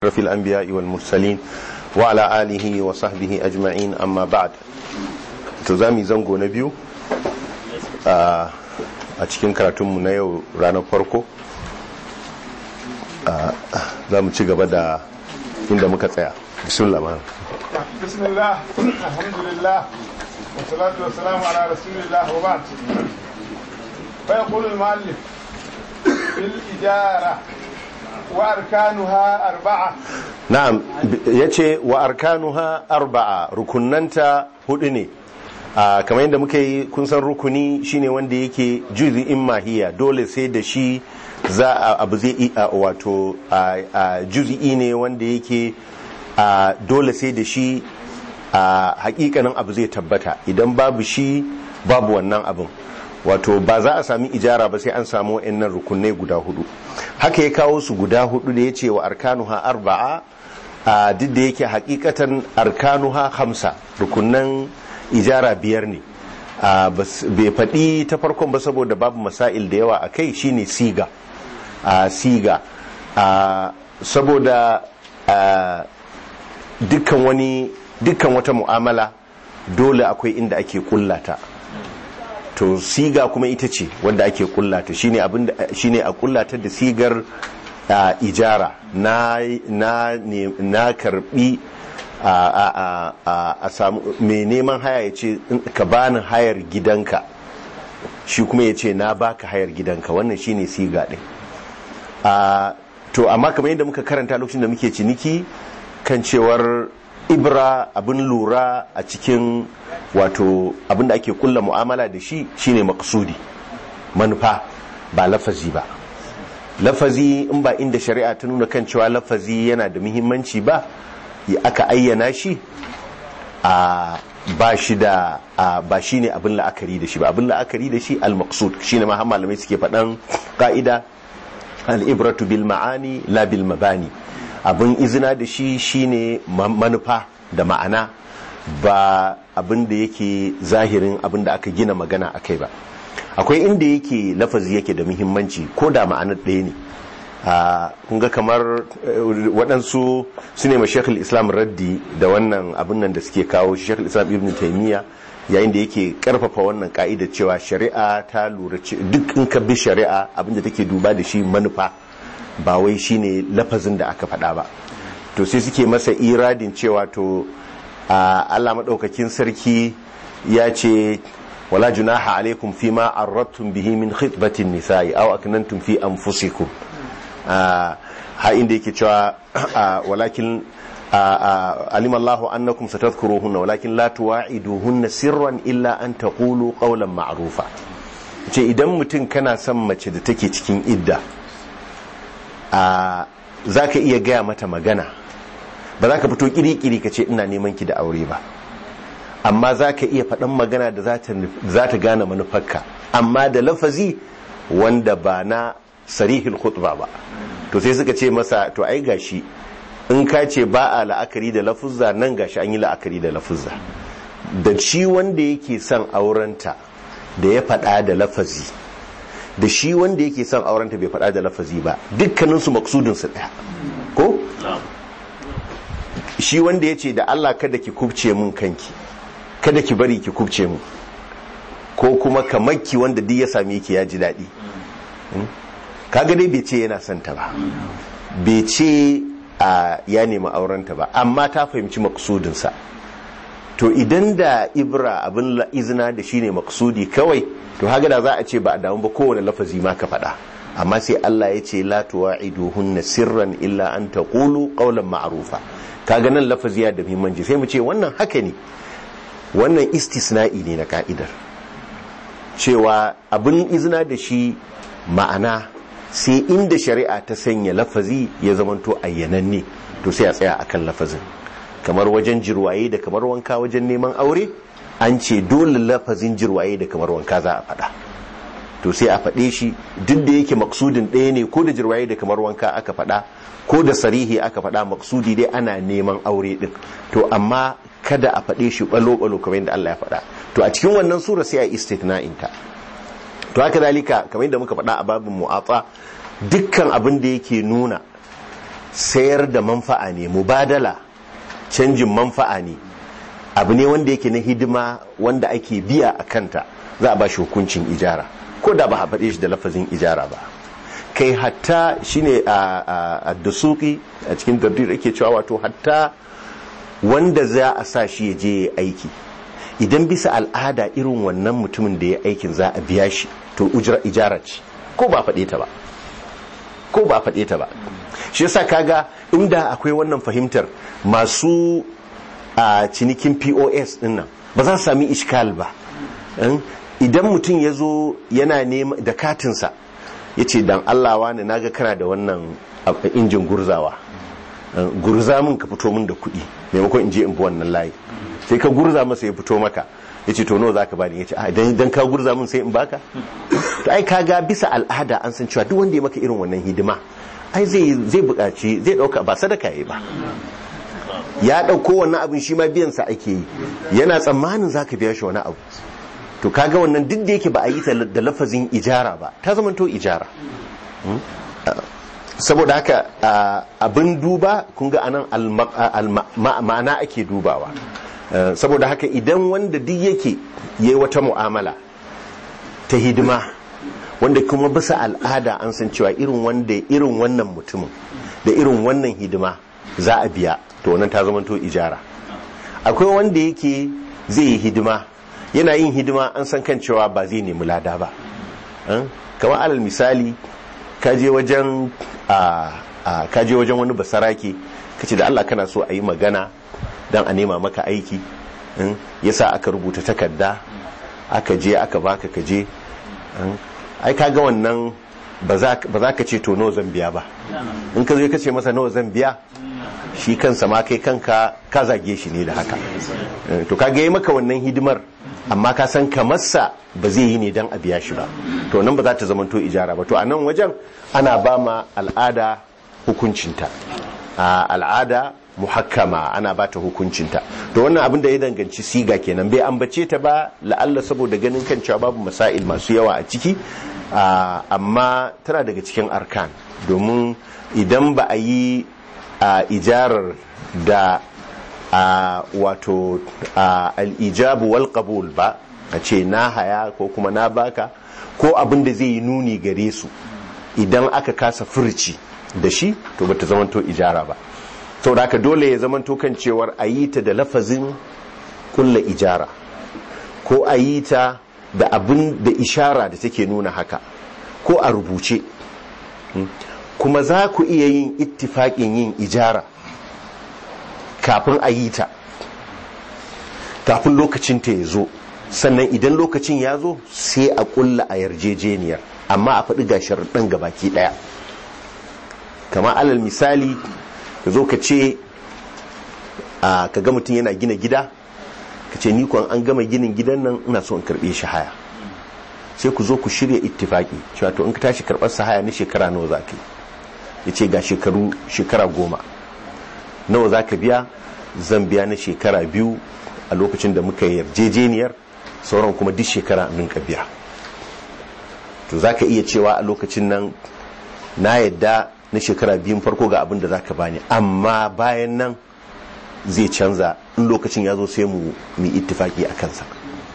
أشرف الأنبياء والمرسلين وعلى آله وصحبه أجمعين أما بعد تزامي زنغو نبيو a cikin karatunmu na yau ranar farko za mu ci gaba da inda muka tsaya bismillah ma bismillah alhamdulillah والصلاة والسلام على رسول الله وبعد فيقول المؤلف في الإجارة وأركانها أربعة na'am yace wa arkanuha arba'a rukunanta hudu ne a kamar yadda muka yi kun san rukuni shine wanda yake juz'in mahiya dole sai da shi za a abu zai yi a wato a juz'i ne wanda yake a dole sai da shi a hakikanin abu zai tabbata idan babu shi babu wannan abin wato ba za a sami ijara ba sai an samu wa'annan rukunai guda hudu haka ya kawo su guda hudu da ya ce wa arkanuha arba'a a duk da yake hakikatan arkanuha hamsa rukunan ijara biyar ne bai faɗi ta farkon ba saboda babu masail da yawa a kai shine siga a siga saboda dukkan wani dukkan wata mu'amala dole akwai inda ake kullata to siga kuma ita ce wanda ake kullata shine abinda shine a kullata da sigar ijara na na na karbi a a samu mai neman haya ya ce ka bani hayar gidanka shi kuma ya ce na baka hayar gidanka wannan shine siga din to amma kamar yadda muka karanta lokacin da muke ciniki kan cewar ibra abin lura a cikin wato abin da ake kulla mu'amala da shi shine maksudi manufa ba lafazi ba lafazi in ba inda shari'a ta nuna kan cewa lafazi yana da muhimmanci ba aka ayyana shi a ba shi da ba shi ne abin la'akari da shi ba abin la'akari da shi al-maqsud shine ma malamai suke faɗan ka'ida al-ibratu bil ma'ani la bil mabani abin izina da shi shine manufa da ma'ana ba abin da yake zahirin abin da aka gina magana a kai ba akwai inda yake lafazi yake da muhimmanci ko da ma'anar ɗaya ne kun ga kamar waɗansu su ne mashekul islam raddi da wannan abin nan da suke kawo shekul islam ibn taimiyya yayin da yake karfafa wannan ka'ida cewa shari'a ta lura duk in ka bi shari'a abin da take duba da shi manufa ba wai shine lafazin da aka faɗa ba to sai suke masa iradin cewa to Allah maɗaukakin sarki ya ce wala junaha alaikum fi ma arrattum bihi min khitbatin nisa'i aw aknantum fi anfusikum ha inda yake cewa walakin alim Allahu annakum satadhkuruhunna walakin la tuwa'iduhunna sirran illa an taqulu qawlan ma'rufa ce idan mutum kana son mace da take cikin idda za ka iya gaya mata magana ba za ka fito kiri-kiri ka ce ina neman ki da aure ba amma za ka iya faɗan magana da za ta gane manufarka amma da lafazi wanda ba na sarihil khutba ba to sai suka ce masa to ai gashi in ka ce ba a la'akari da lafuzza nan gashi an yi la'akari da lafuzza da shi wanda yake son aurenta da ya faɗa da lafazi da shi wanda yake son aurenta bai faɗa da lafazi ba dukkaninsu maksudinsu ɗaya ko? shi wanda ya ce da Allah kada ki kubce mun kanki kada ki bari ki kubce mun ko kuma kamakki wanda duk ya same ki ya ji daɗi kaga dai bai ce yana son ta ba bai ce ya nemi aurenta ba amma ta fahimci maksudinsa to idan da ibra abin izina da shine maksudi kawai to haka da za a ce ba a damu ba kowane lafazi ma ka faɗa amma sai Allah ya ce la tuwa'iduhunna sirran illa an taqulu qawlan ma'rufa kaga nan lafazi ya da muhimmanci sai mu ce wannan haka ne wannan istisna'i ne na ka'idar cewa abin izina da shi ma'ana sai inda shari'a ta sanya lafazi ya zamanto ayyananne to sai a tsaya akan lafazin kamar wajen jirwaye da kamar wanka wajen neman aure an ce dole lafazin jirwaye da kamar wanka za a faɗa to sai a faɗe shi duk da yake maksudin ɗaya ne ko da jirwaye da kamar wanka aka faɗa ko da sarihi aka faɗa maksudi dai ana neman aure ɗin to amma kada a faɗe shi ɓalo-ɓalo kamar yadda Allah ya faɗa to a cikin wannan sura sai a istitna'in ta to haka dalika kamar yadda muka faɗa a babin mu'atsa dukkan abin da yake nuna sayar da manfa'a ne mubadala canjin manfa'a ne abu ne wanda yake na hidima wanda ake biya a kanta za a ba shi hukuncin ijara ko da ba a faɗe shi da lafazin ijara ba kai hatta shine a dasuki a cikin dardir ake cewa wato hatta wanda za a sa shi ya je ya aiki idan bisa al'ada irin wannan mutumin da ya aikin za a biya shi to ijara ce ko ba faɗe ta ba ko ba faɗe ta ba shi yasa kaga inda akwai wannan fahimtar masu a cinikin pos din nan ba za su sami iskal ba idan mutum ya zo yana nema da katinsa ya ce dan allawa ne naga kana da wannan injin gurzawa gurza min ka fito min da kuɗi maimakon in je in bi wannan layi sai ka gurza masa ya fito maka ya ce to nawa za ka bani ya ce idan ka gurza min sai in baka to ai kaga bisa al'ada an san cewa duk wanda ya maka irin wannan hidima ai zai zai buƙaci zai ɗauka ba sadaka yi ba ya ɗauko wannan abin shi ma biyan sa ake yi yana tsammanin za ka biya shi wani abu to kaga wannan duk da yake ba a yi ta da lafazin ijara ba ta zama to ijara saboda haka abin duba kun ga anan ma'ana ake dubawa saboda haka idan wanda duk yake yayi wata mu'amala ta hidima wanda kuma bisa al'ada an san cewa irin wanda irin wannan mutumin da irin wannan hidima za a biya to wannan ta zama to ijara akwai wanda yake zai yi hidima yana yin hidima an san kan cewa ba zai nemi lada ba kamar alal misali kaje wajen a kaje wajen wani basarake kace da Allah kana so a yi magana dan a nema maka aiki yasa aka rubuta takarda aka je aka baka kaje ai kaga wannan ba za ka ce to nawa zan biya ba in ka zo ka ce masa nawa zan biya shi kansa ma kai kanka ka zage shi ne da haka to ka ga maka wannan hidimar amma ka san kamarsa ba zai yi ne don a biya shi ba to nan ba za ta zama to ijara ba to a nan wajen ana ba ma al'ada hukuncinta a al'ada muhakkama ana ba ta hukuncinta to wannan abin da ya danganci siga kenan bai ambace ta ba la'alla saboda ganin kan cewa babu masail masu yawa a ciki amma tana daga cikin arkan domin idan ba a yi ijarar da wato al'ijabu wal qabul ba a ce na haya ko kuma na baka ko abin da zai yi nuni gare su idan aka kasa furci da shi to bata zamanto ijara ba sau da dole ya zamanto kan cewar a yi ta da lafazin kulla ijara ko a yi ta da abin da ishara da take nuna haka ko a rubuce kuma za ku iya yin ittifaƙin yin ijara kafin a yi ta kafin lokacin ta ya zo sannan idan lokacin ya zo sai a kulla a yarjejeniyar amma a faɗi ga sharaɗin gabaki ɗaya kama alal misali ka zo ka ce ka ga mutum yana gina gida ka ce ni kuwa an gama ginin gidan nan ina so in karɓe shi haya sai ku zo ku shirya ittifaki cewa to in ka tashi karɓar sa haya na shekara nawa za ka yi ya ce ga shekaru shekara goma nawa za ka biya zan biya na shekara biyu a lokacin da muka yarjejeniyar sauran kuma duk shekara ninka biya to za ka iya cewa a lokacin nan na yadda na shekara biyun farko ga abin da za ka bani amma bayan nan zai canza in lokacin ya zo sai mu yi ittifaki a kansa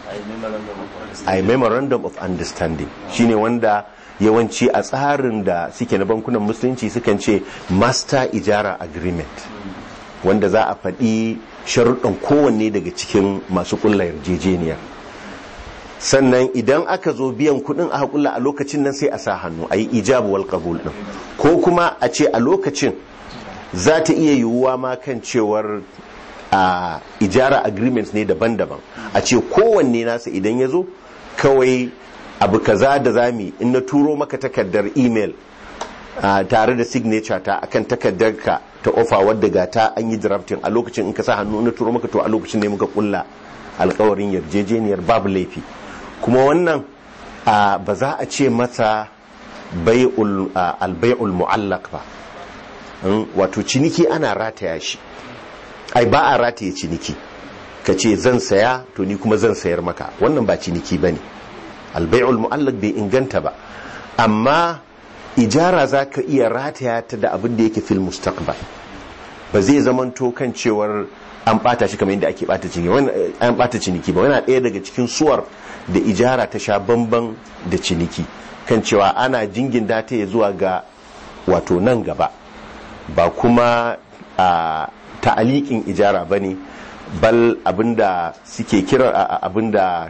a memorandum of understanding shine wanda yawanci a tsarin da suke na bankunan musulunci sukan ce master ijara agreement wanda za a faɗi sharuɗan kowanne daga cikin masu ƙulla yarjejeniyar sannan idan aka zo biyan kuɗin a haƙulla a lokacin nan sai a sa hannu a yi ijabu wal qabul ɗin ko kuma a ce a lokacin za ta iya yiwuwa ma kan cewar a ijara agreements ne daban-daban a ce kowanne nasa idan ya zo kawai abu kaza da zami in na turo maka takardar email tare da signature ta akan takardar ka ta ofa wadda ga ta an yi drafting a lokacin in ka sa hannu na turo maka to a lokacin ne muka kulla alkawarin yarjejeniyar babu laifi kuma wannan ba za a ce masa albai'ul mu'allaq ba wato ciniki ana rataya shi ai ba a rataye ciniki ka ce zan saya to ni kuma zan sayar maka wannan ba ciniki ba ne albai'ul mu'allaq bai inganta ba amma ijara za ka iya rataya ta da abin da yake fil mustaqbal ba zai zamanto kan cewar an bata shi kamar yadda ake bata ciniki an bata ciniki ba yana ɗaya daga cikin suwar da ijara ta sha bamban da ciniki kan cewa ana jingin data ya zuwa ga wato nan gaba ba kuma a ta'aliƙin ijara ba ne bal abinda suke kira abinda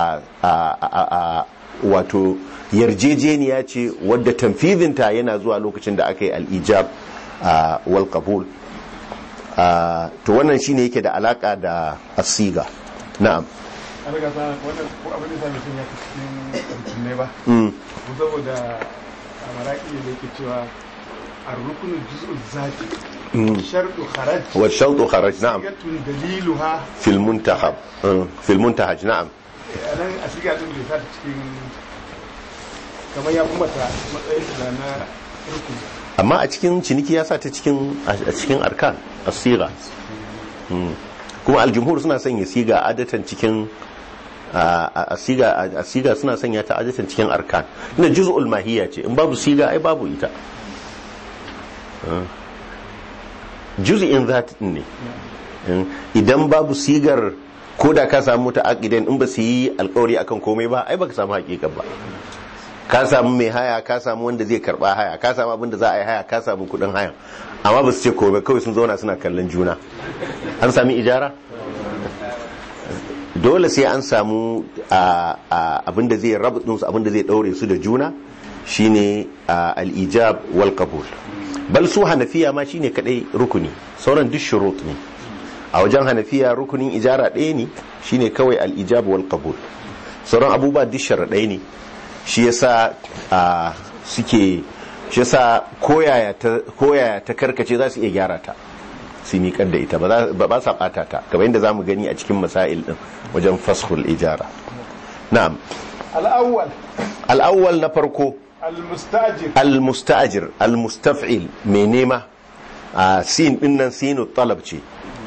a wato yarjejeniya ce wadda tamfizinta yana zuwa lokacin da aka yi al'ijab wal qabul to wannan shine yake da alaka da asiga na'am an riga sa wannan ko abin da sami sun ya cikin ne ba ko saboda a maraki da yake cewa الركن الجزء الذاتي شرط خرج والشرط خرج نعم دليلها في المنتخب في المنتهج نعم nan a shiga din bai sa cikin kamar ya kuma ta matsayin da na rukuni amma a cikin ciniki ya sa ta cikin a cikin arkan asiga kuma aljumhur suna sanya siga adatan cikin a siga suna sanya ta adatan cikin arkan ina juz'ul mahiyya ce in babu siga ai babu ita juz'in zat ne idan babu sigar ko da ka samu ta aqidan in ba su yi alkawari akan komai ba ai baka samu hakikar ba ka samu mai haya ka samu wanda zai karba haya ka samu abin da za a yi haya ka samu kudin haya amma ba su ce komai kawai sun zauna suna kallon juna an sami ijara dole sai an samu abin da zai rabu su abin da zai daure su da juna shine al-ijab wal qabul bal su hanafiya ma shine kadai rukuni sauran duk shurut ne a wajen hanafiya rukunin ijara ɗaya ne shine kawai al-ijab wal qabul sauran abubuwa duk sharaɗai ne shi yasa a suke shi yasa koyaya ta karkace za su iya gyara ta su miƙar da ita ba sa ɓata ta kamar yadda za mu gani a cikin masail ɗin wajen fashul ijara na'am al'awwal al'awwal na farko al-mustajir al-musta'jir al-mustaf'il mai nema a sin ɗin nan sinu talab ce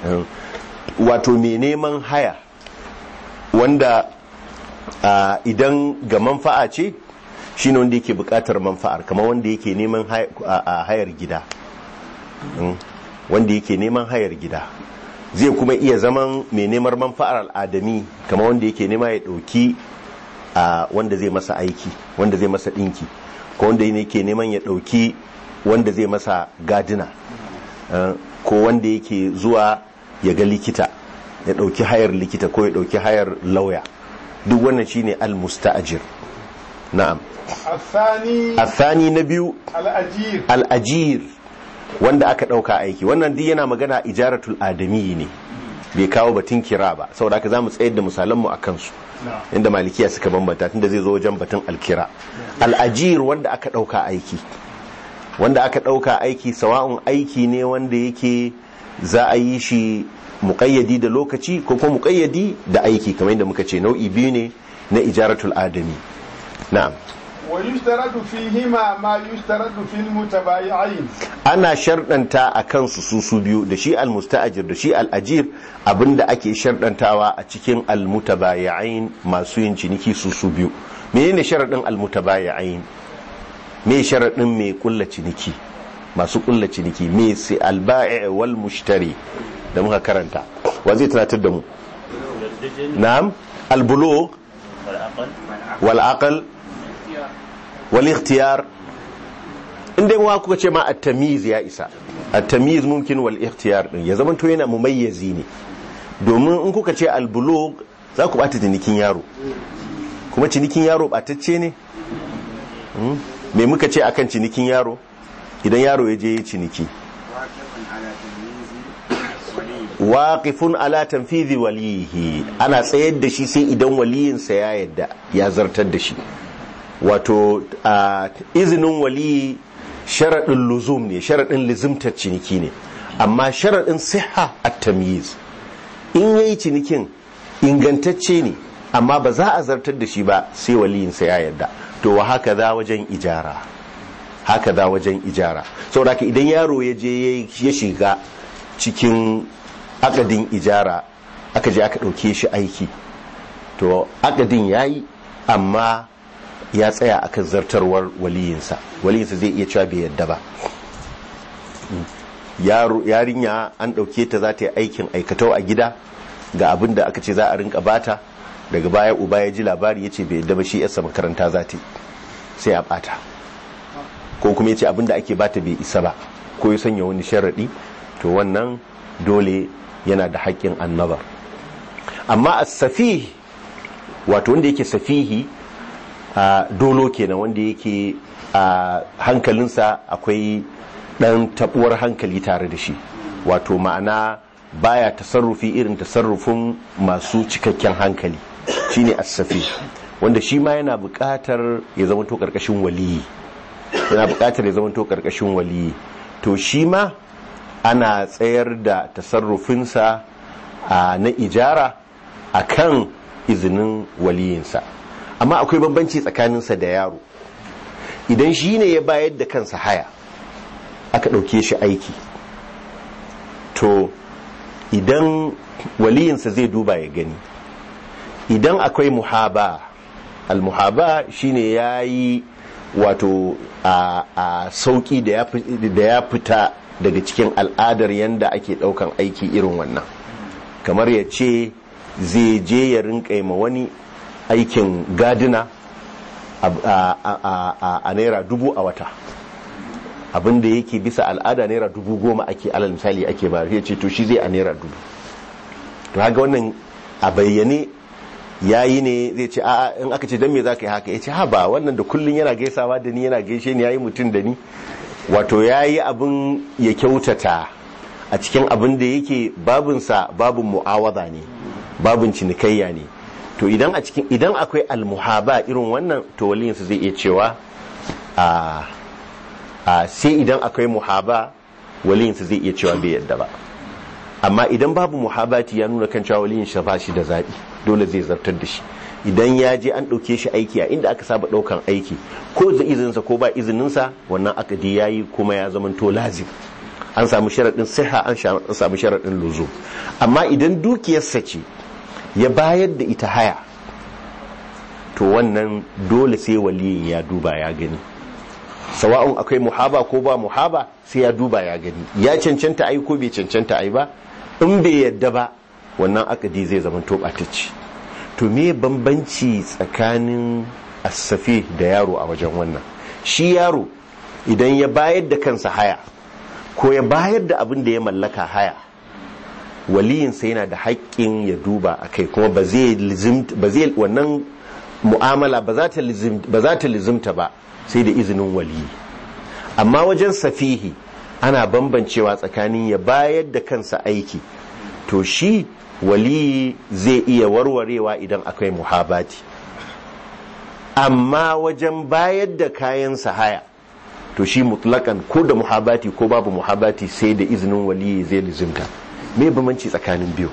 wato mai neman haya wanda Uh, idan ga manfa'a ce shine wanda yake bukatar manfa'ar kamar wanda yake neman hayar gida mm. wanda yake neman hayar gida zai kuma iya zaman mai neman manfa'ar al'adami kamar wanda yake nema ya dauki uh, wanda zai masa aiki wanda zai masa dinki ko wanda yake neman ya dauki wanda zai masa gadina uh, ko wanda yake zuwa ya ga likita ya dauki hayar likita ko ya dauki hayar lauya duk wannan shine al-musta'jir na'am الثاني athani na biyu الأجير al-ajir wanda aka dauka aiki wannan duk yana magana ijaratul adami ne bai kawo batun kira ba saboda haka zamu tsayar da misalan mu akan su inda malikiya suka bambanta tunda zai zo wajen batun alkira al-ajir wanda aka dauka aiki wanda aka dauka aiki sawa'un aiki ne wanda yake za a yi shi muƙayyadi da lokaci ko kuma muƙayyadi da aiki kamar yadda muka ce nau'i biyu ne na ijaratul adami na'am ويشترط فيهما ما يشترط في المتبايعين ana sharɗanta a kansu su su biyu da shi almusta'ajir da shi al'ajir abinda ake sharɗantawa a cikin almutabayi'ain masu yin ciniki su su biyu menene sharaɗin almutabayi'ain me sharaɗin mai kulla ciniki masu kulla ciniki me sai alba'i wal mushtari da muka karanta wa zai tunatar da mu na'am albulugh wal aql wal ikhtiyar inda wa kuka ce ma at-tamyiz ya isa at-tamyiz mumkin wal ikhtiyar din ya zaman to yana mumayyizi ne domin in kuka ce al-bulugh za ku bata cinikin yaro kuma cinikin yaro batacce ne me muka ce akan cinikin yaro idan yaro ya je ya ciniki waqifun ala tanfidhi walihi ana tsayar da shi sai idan waliyinsa ya yadda ya zartar da shi wato izinin waliyi sharaɗin luzum ne sharaɗin lizimtar ciniki ne amma sharaɗin siha a tamyiz in yayi cinikin ingantacce ne amma ba za a zartar da shi ba sai waliyinsa ya yarda to wa haka za wajen ijara haka za wajen ijara saboda idan yaro ya je ya shiga cikin akadin ijara aka je aka ɗauke shi aiki to akadin ya yi amma ya tsaya akan zartarwar waliyinsa waliyinsa zai iya cewa bai yadda ba yarinya an ɗauke ta za ta yi aikin aikatau a gida ga abin da aka ce za a rinka bata daga baya uba ya ji labari ya ce bai yadda ba shi yasa makaranta za ta yi sai a bata ko kuma ya ce abin da ake bata bai isa ba ko ya sanya wani sharaɗi to wannan dole yana da haƙƙin annabar amma a safihi wato wanda yake safihi a dolo kenan wanda yake a hankalinsa akwai ɗan taɓuwar hankali tare da shi wato ma'ana baya tasarrufi irin tasarrufin masu cikakken hankali shine as-safi wanda shi ma yana buƙatar ya zama to ƙarƙashin waliyi yana buƙatar ya zama to ƙarƙashin waliyi to shi ma ana tsayar da tasarrufinsa na ijara a kan izinin waliyinsa amma akwai bambanci tsakaninsa da yaro idan shi ne ya bayar da kansa haya aka ɗauke shi aiki to idan waliyinsa zai duba ya gani idan akwai muhaba al-muhaba shine ya yi wato a sauki da ya fita daga cikin al'adar yadda ake daukan aiki irin wannan kamar ya ce zai je ya rinka ma wani aikin gadina a naira dubu a wata abinda yake bisa al'ada naira dubu goma ake alal misali ake ba ya ce to shi zai a naira dubu to haka wannan a bayyane yayi ne zai ce a in aka ce dan me zaka yi haka yace ha ba wannan da kullun yana gaisawa da ni yana gaishe ni yayi mutum da ni wato yayi abin ya kyautata a cikin abin da yake babun sa babun mu'awaza ne babun cinikayya ne to idan a cikin idan akwai almuhaba irin wannan to waliyin zai iya cewa a a sai idan akwai muhaba waliyin zai iya cewa bai yadda ba amma idan babu muhabati ya nuna kan cewa waliyin shi ba shi da zaɓi dole zai zartar da shi idan ya je an ɗauke shi aiki a inda aka saba ɗaukan aiki ko da izininsa ko ba izininsa wannan akadi ya yi kuma ya zama to lazim an samu sharaɗin siha an samu sharaɗin luzo amma idan dukiyarsa ce ya bayar da ita haya to wannan dole sai waliyin ya duba ya gani sawa'un akwai muhaba ko ba muhaba sai ya duba ya gani ya cancanta ai ko bai cancanta ai ba in bai yadda ba wannan akadi zai zama tobatacci to me bambanci tsakanin asafi da yaro a wajen wannan shi yaro idan ya bayar da kansa haya ko ya bayar da abin da ya mallaka haya waliyinsa yana da haƙƙin ya duba a kai kuma ba zai wannan mu'amala ba za ta lizimta ba sai da izinin waliyi amma wajen safihi ana bambancewa tsakanin ya bayar da kansa aiki to shi waliyi zai iya warwarewa idan akwai muhabati amma wajen bayar da kayan haya to shi mutlakan ko da muhabati ko babu muhabati sai da izinin waliyi zai lizimta me bambanci tsakanin biyu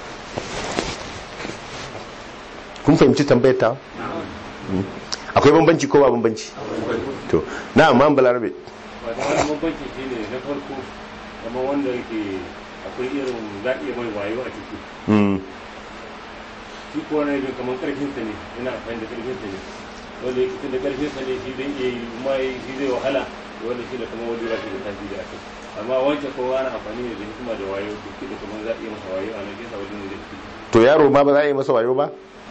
kun fahimci tambayar ta akwai bambanci ko ba bambanci to na amma balarabe wani bambanci shi ne na farko kamar wanda yake akwai irin za iya mai wayo a ciki shi kuwa na yin kamar karfinsa ne yana amfani da karfinsa ne wanda yake tun da karfinsa ne shi zai iya yi mai shi zai wahala wanda shi da kamar wani rashi da tafi da aka amma wancan kowa ana amfani ne da hikima da wayo duk da kamar za a iya masa wayo a nan kesa wajen da to yaro ma ba za a yi masa wayo ba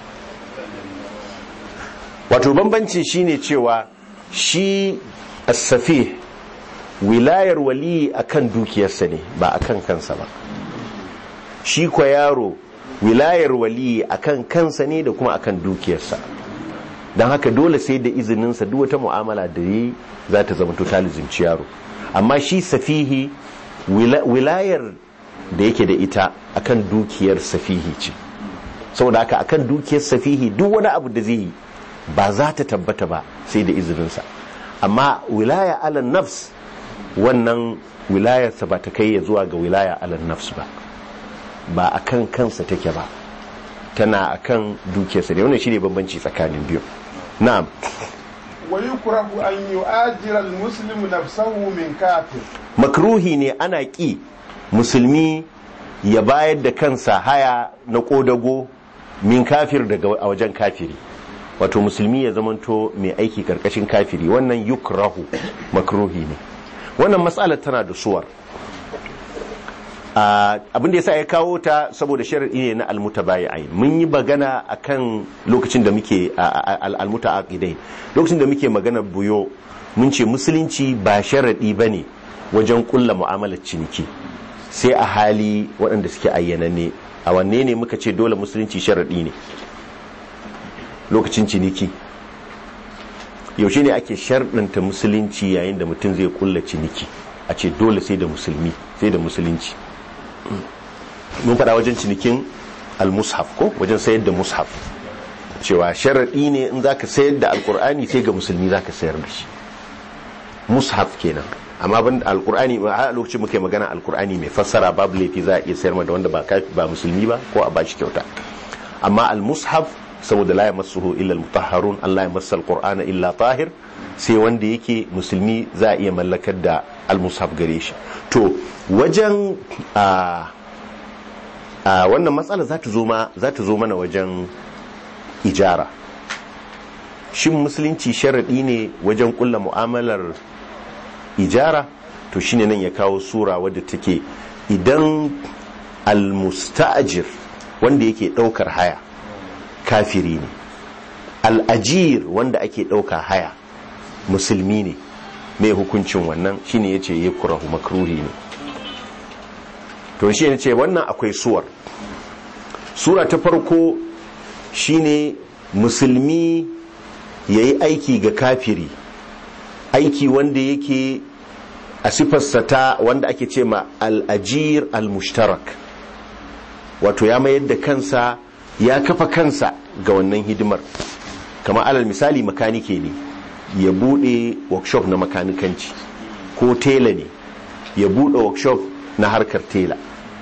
wato bambanci shine cewa shi asafi wilayar wali akan dukiyarsa ne ba akan kansa ba shi kwa yaro wilayar wali akan kansa ne da kuma akan dukiyarsa don haka dole sai da izininsa duk wata mu'amala da yi za ta zama totalizimci yaro amma shi safihi wilayar da yake da ita akan dukiyar safihi ce saboda haka akan dukiyar safihi duk wani abu da zai yi ba za ta tabbata ba sai da izininsa amma wilaya alan nafs wannan wilayarsa ba ta kai ya zuwa ga wilaya alan nafs ba ba a kan kansa take ba tana a kan dukiyarsa ne wannan shi ne bambanci tsakanin biyu na'am ويكره أن يؤاجر المسلم نفسه من كافر makruhi ne ana ƙi musulmi ya bayar da kansa haya na ƙodago min kafir daga a wajen kafiri wato musulmi ya zamanto mai aiki karkashin kafiri wannan yukrahu makruhi ne wannan matsalar tana da suwar abin da yasa ya kawo ta saboda sharadi ne na almutabayi'ai mun yi magana akan lokacin da muke almutaaqidai lokacin da muke magana buyo mun ce musulunci ba sharadi bane wajen kulla mu'amalar ciniki sai a hali waɗanda suke ayyananne a wanne ne muka ce dole musulunci sharadi ne lokacin ciniki yaushe ne ake sharɗanta musulunci yayin da mutum zai kulla ciniki a ce dole sai da musulmi sai da musulunci mun faɗa wajen cinikin al-mushaf ko wajen sayar da mushaf cewa sharaɗi ne in zaka sayar da alkur'ani sai ga musulmi zaka sayar da shi mushaf kenan amma ban alkur'ani a lokacin muke magana alkur'ani mai fassara babu laifi za a iya sayar da wanda ba ba musulmi ba ko a bashi kyauta amma al-mushaf saboda la yamassuhu illa al-mutahharun Allah ya massa al-qur'ana illa tahir sai wanda yake musulmi za a iya mallakar da al-mushaf gare shi to wajen a wannan matsala za ta zo ma za ta zo mana wajen ijara shin musulunci sharadi ne wajen kulla mu'amalar ijara to shine nan ya kawo sura wadda take idan al-musta'jir wanda yake daukar haya kafiri ne al'ajir wanda ake ɗauka haya musulmi ne mai hukuncin wannan shine ya ce ya kurahu makruhi ne to shi ne ce wannan akwai suwar sura ta farko shine musulmi ya yi aiki ga kafiri aiki wanda yake a sifarsa ta wanda ake ce ma al'ajir al-mushtarak wato ya mayar da kansa ya kafa kansa ga wannan hidimar kamar alal misali makanike ne ya bude workshop na makanikanci ko tela ne ya bude workshop na harkar tela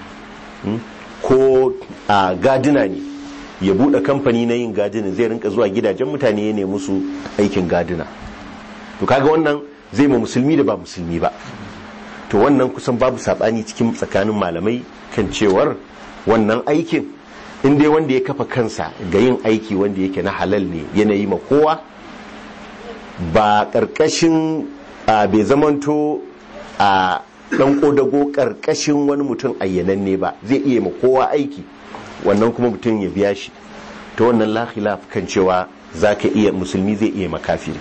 ko a gadina ne ya bude kamfani na yin gadina zai rinka zuwa gidajen mutane ya nemi su aikin gadina to kaga wannan zai ma musulmi da ba musulmi ba to wannan kusan babu sabani cikin tsakanin malamai kan cewar wannan aikin in dai wanda ya kafa kansa ga yin aiki wanda yake na halal ne yanayi ma kowa ba ƙarƙashin bai zamanto a ɗan ƙodago ƙarƙashin wani mutum ayyananne ba zai iya ma kowa aiki wannan kuma mutum ya biya shi ta wannan lakhilaf kan cewa za ka iya musulmi zai iya makafiri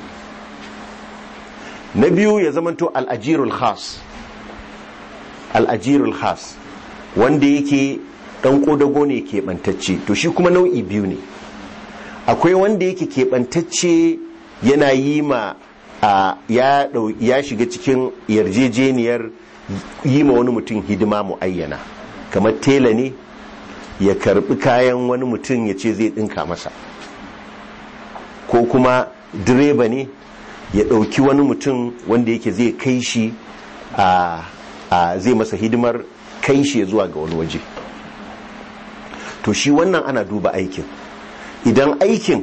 na biyu ya zamanto al'ajirul khas al'ajirul khas wanda yake dan kodago ne keɓantacce to shi kuma nau'i biyu ne akwai wanda yake keɓantacce yana yi ma ya shiga cikin yarjejeniyar yi ma wani mutum hidima mu'ayyana kamar tela ne ya karbi kayan wani mutum ya ce zai ɗinka masa ko kuma direba ne ya ɗauki wani mutum wanda yake zai kai shi a zai masa hidimar kai shi zuwa ga wani waje to shi wannan ana duba aikin idan aikin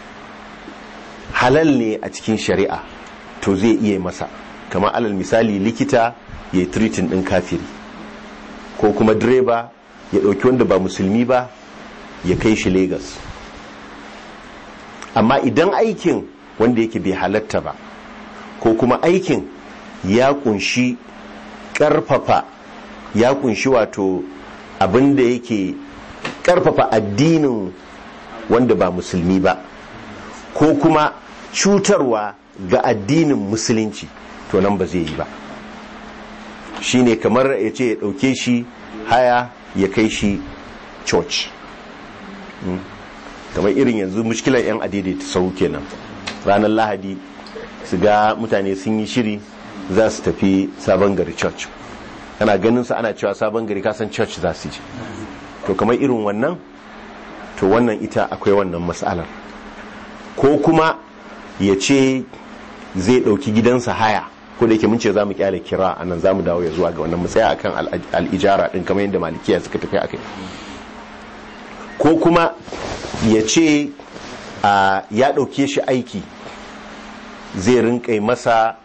halal ne a cikin shari'a to zai iya masa kamar alal misali likita ya yi tiritin ɗin kafiri ko kuma direba ya ɗauki wanda ba musulmi ba ya kai shi Legas. amma idan aikin wanda yake bai halatta ba ko kuma aikin ya kunshi ƙarfafa ya kunshi wato abin da yake karfafa addinin wanda ba musulmi ba ko kuma cutarwa ga addinin musulunci to nan ba zai yi ba shine kamar ya ce ya dauke shi haya ya kai shi church kamar irin yanzu mushkilar 'yan adaidaita sau kenan ranar lahadi su ga mutane sun yi shiri za su tafi sabon gari church kana ganin su ana cewa sabon gari kasan church za su je to kamar irin wannan to wannan ita akwai wannan matsalar ko kuma ya ce zai ɗauki gidansa haya ko da yake mun ce za mu kyale kira a nan za mu dawo ya zuwa ga wannan matsaya akan al'ijara ɗin kamar yadda malikiya suka tafi akai ko kuma ya ce ya ɗauke shi aiki zai rinƙai masa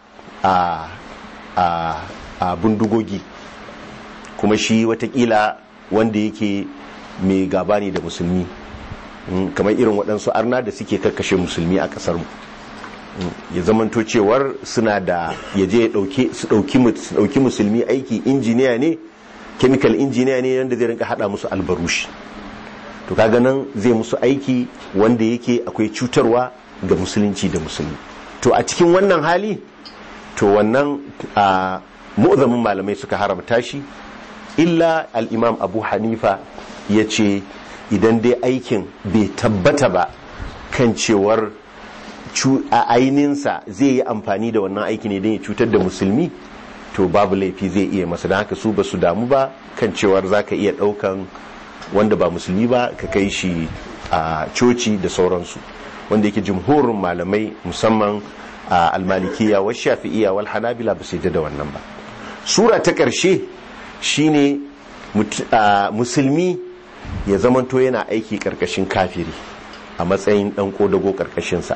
a bindigogi kuma shi watakila wanda yake mai gaba ne da musulmi Mm, kamar irin waɗansu arna da suke kakkashe musulmi a ƙasar mu Mm, ya zamanto cewar suna da ya je ya ɗauke su ɗauki mu- su ɗauki musulmi aiki injiniya ne chemical injiniya ne yadda zai rinka haɗa musu albarushi to kaga nan zai musu aiki wanda yake akwai cutarwa ga musulunci da musulmi to a cikin wannan hali to wannan a mu'azamin malamai suka haramta shi illa al-imam abu hanifa ya ce idan dai aikin bai tabbata ba kan cewar cu- a aininsa zai yi amfani da wannan aiki ne don ya cutar da musulmi to babu laifi zai iya masa don haka su ba su damu ba kan cewar za ka iya ɗaukan wanda ba musulmi ba ka kai shi a coci da sauransu wanda yake jumhurin malamai musamman a almalikiya wa shafi'iya wal hanabila ba su yadda da wannan ba sura ta ƙarshe shine mut- a, musulmi ya zamanto yana aiki ƙarƙashin kafiri a matsayin ɗan ƙodago ƙarƙashinsa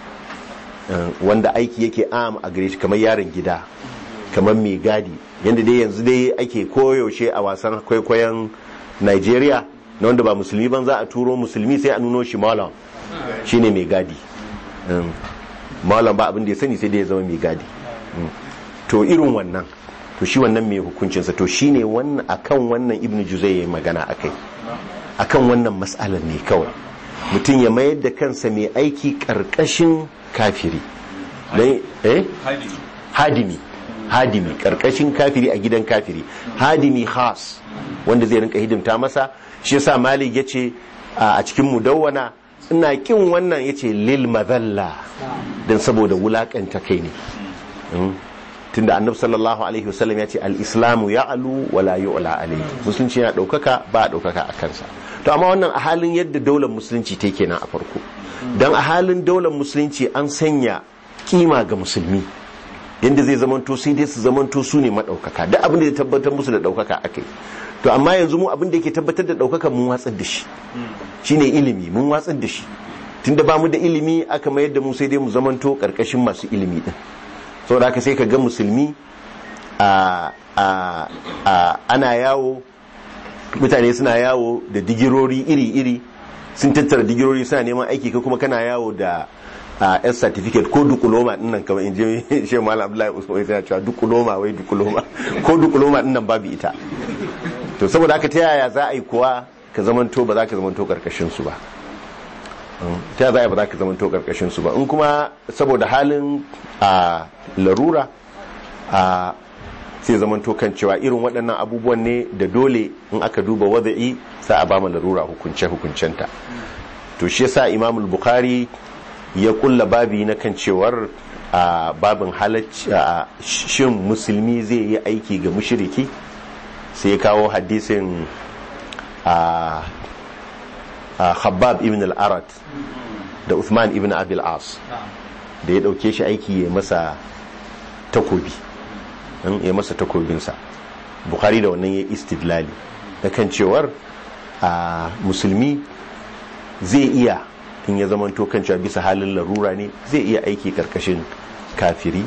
Uh, wanda aiki yake am a gare shi kamar yaron gida kamar mai gadi yadda dai yanzu dai ake koyaushe a wasan kwaikwayon nigeria na wanda ba musulmi ban za a turo musulmi sai a nuno shi malam shine mai gadi Um, malam ba abin da ya sani sai dai ya zama mai gadi Um, to irin wannan to shi wannan mai hukuncinsa to shine wannan akan wannan ibnu juzai ya yi magana akai akan wannan matsalar ne kawai mutum ya mayar da kansa mai aiki karkashin kafiri Dan- eh hadimi hadimi karkashin kafiri a gidan kafiri hadimi khas wanda zai rinka hidimta masa shi yasa malik yace a a cikin mudawwana ina kin wannan yace lil madalla dan saboda wulakanta kai ne Mm. tunda annabi sallallahu alaihi wasallam ya ce al-islamu ya'lu wa la yu'la alayhi musulunci yana daukaka ba a daukaka a kansa to amma wannan a halin yadda daular musulunci take kenan a farko dan a halin daular musulunci an sanya kima ga musulmi yadda zai zamanto sai dai su zamanto su ne madaukaka duk abin da ya tabbatar musu da daukaka akai to amma yanzu mu abin da yake tabbatar da daukaka mun watsar da shi shine ilimi mun watsar da shi tunda ba mu da ilimi aka mayar da mu sai dai mu zamanto karkashin masu ilimi din saboda haka sai ka ga musulmi a a a ana yawo mutane suna yawo da digirori iri-iri sun tattara digirori suna neman aiki ka kuma kana yawo da a s certificate ko dukuloma din nan kamar in je shi malam abdullahi usman yana cewa dukuloma wai dukuloma ko dukuloma din nan babu ita to saboda haka ta yaya za a yi kuwa ka zamanto ba za ka zamanto karkashin su ba ta yaya za a yi ba za ka zamanto karkashin su ba in kuma saboda halin a larura a sai zamanto kan cewa irin waɗannan abubuwan ne da dole in aka duba wada'i za a ba mu larura hukunce hukuncenta to shi yasa imamul bukhari ya kulla babi na kan cewar a babin halacci a shin musulmi zai yi aiki ga mushriki sai ya kawo hadisin a a khabbab ibn al-arat da uthman ibn abil as da ya dauke shi aiki ya masa takobi ya masa takobinsa bukhari da wannan ya istidlali da kan cewar a musulmi zai iya in ya zamanto kan cewa bisa halin larura ne zai iya aiki karkashin kafiri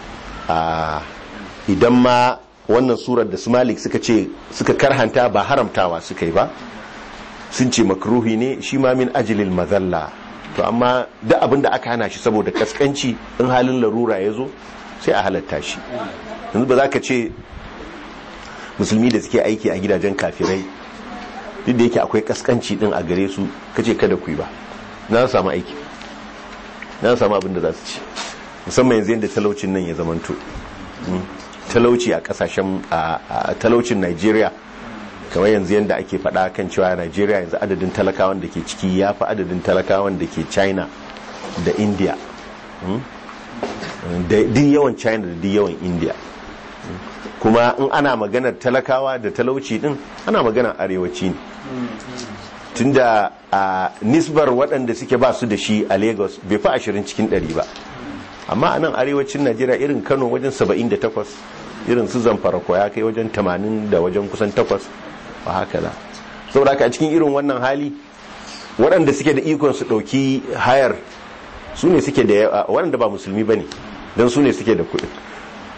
a idan ma wannan surar da su malik suka ce suka karhanta ba haramtawa suka yi ba sun ce makruhi ne shi ma min ajilil mazalla to amma duk abin da aka hana shi saboda kaskanci in halin larura ya zo sai a halatta shi yanzu ba za ka ce musulmi da suke aiki a gidajen kafirai duk da yake akwai kaskanci din a gare su kace kada ku yi ba na samu aiki na samu abin da za su ci musamman yanzu yadda talaucin nan ya zamanto talauci a kasashen a talaucin Najeriya kamar yanzu yadda ake faɗa kan cewa Najeriya yanzu adadin talakawan da ke ciki ya fi adadin talakawan da ke China da India da duk yawan China da duk yawan India kuma in ana maganar talakawa da talauci din ana maganar arewaci ne tunda a nisbar waɗanda suke ba su da shi a lagos bai fi ashirin cikin ɗari ba amma a nan arewacin najeriya irin kano wajen 78 irin su zamfara ko ya kai wajen 80 da wajen kusan 8 ba haka da saboda haka a cikin irin wannan hali waɗanda suke da ikon su ɗauki hayar su ne suke da waɗanda ba musulmi ba ne don su ne suke da kuɗi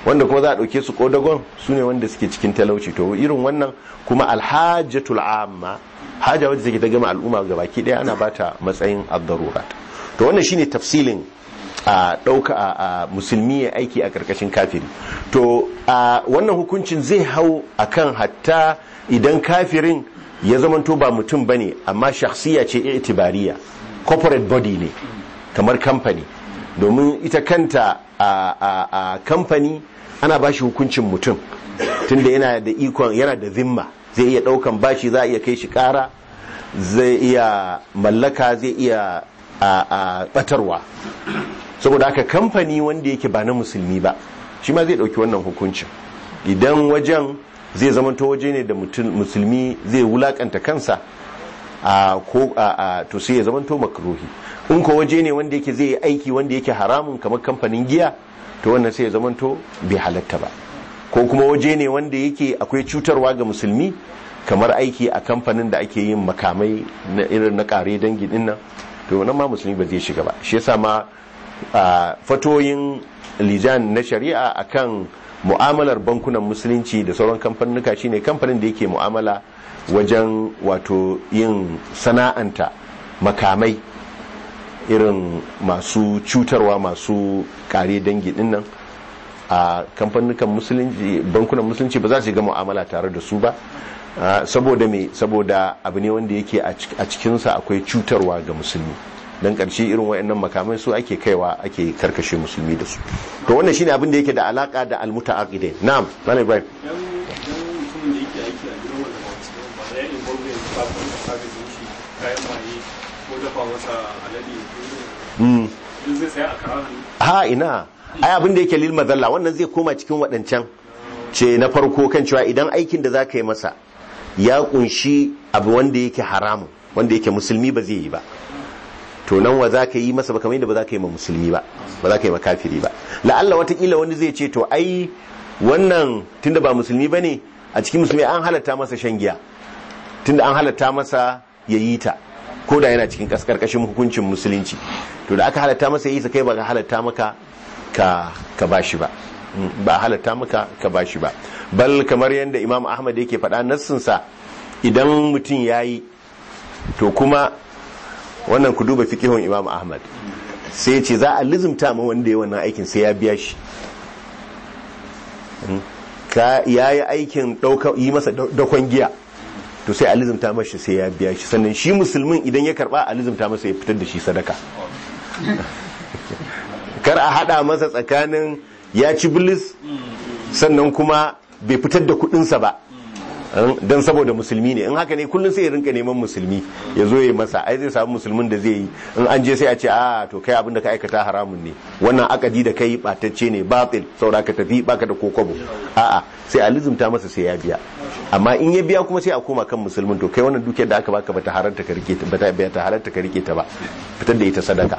wanda kuma za a ɗauke su kodagon su ne wanda suke cikin talauci to irin wannan kuma alhajjatul amma haja wadda take ta gama al'umma ga baki ɗaya ana bata matsayin ad-darurat to wannan shine tafsilin a ɗauka a musulmi ya aiki a ƙarƙashin kafiri to a wannan hukuncin zai hau akan hatta idan kafirin ya zamanto ba mutum bane amma shakhsiya ce itibariya corporate body ne kamar kamfani domin ita kanta a kamfani ana bashi hukuncin mutum tunda yana da ikon yana da zimma zai iya daukan bashi za a iya kai shi kara zai iya mallaka zai iya a batarwa saboda haka kamfani wanda yake ba na musulmi ba shi ma zai dauki wannan hukuncin idan wajen zai zamanto waje ne da musulmi zai wulakanta kansa a ko a to sai ya zamanto makruhi in ko waje ne wanda yake zai yi aiki wanda yake haramun kamar kamfanin giya to wannan sai ya zamanto bai halatta ba ko kuma waje ne wanda yake akwai cutarwa ga musulmi kamar aiki a kamfanin da ake yin makamai na irin na kare dangi din nan to nan ma musulmi ba zai shiga ba shi yasa ma fatoyin lijan na shari'a akan mu'amalar bankunan musulunci da sauran kamfanuka shine kamfanin da yake mu'amala wajen wato yin sana'anta makamai irin masu cutarwa masu kare dangi dinnan a kamfanukan musulunci bankunan musulunci ba za su ga mu'amala tare da su ba saboda me saboda abu ne wanda yake a cikinsa akwai cutarwa ga musulmi don ƙarshe irin wayannan makamai su ake kaiwa ake karkashe musulmi da su to wannan shine abin da yake da alaka da almutaaqidin na'am malam ibrahim ha ina ai abin da yake lil madalla wannan zai koma cikin waɗancan ce na farko kan cewa idan aikin da zaka yi masa ya kunshi abu wanda yake haramun wanda yake musulmi ba zai yi ba to nan wa za ka yi masa ba kamar yadda ba za ka yi ma musulmi ba ba za ka yi ma kafiri ba la'alla watakila wani zai ce to ai wannan tunda ba musulmi ba ne a cikin musulmi an halatta masa shan giya tunda an halatta masa ya yi ta ko da yana cikin kaskarkashin hukuncin musulunci to da aka halatta masa yi ta kai ba ka halatta maka ka ka bashi ba ba halatta maka ka bashi ba bal kamar yadda imam ahmad yake faɗa nassinsa idan mutum ya yi to kuma wannan ku duba fikihun imam ahmad sai ce za a lizimta ma wanda ya wannan aikin sai ya biya shi ka ya yi aikin yi masa dakon giya to sai a lizimta mashi sai ya biya shi sannan shi musulmin idan ya karba a lizimta masa ya fitar da shi sadaka kar a hada masa tsakanin ya ci bilis sannan kuma bai fitar da kudinsa ba don saboda musulmi ne in haka ne kullum sai ya rinka neman musulmi ya zo ya masa ai zai samu musulmin da zai yi in an je sai a ce a to kai abin da ka aikata haramun ne wannan akadi da kai batacce ne batil saboda ka tafi baka da kokobo a'a sai a lizumta masa sai ya biya amma in ya biya kuma sai a koma kan musulmin to kai wannan dukiyar da aka baka bata halarta ka rike ta bata bata halarta ka rike ta ba fitar da ita sadaka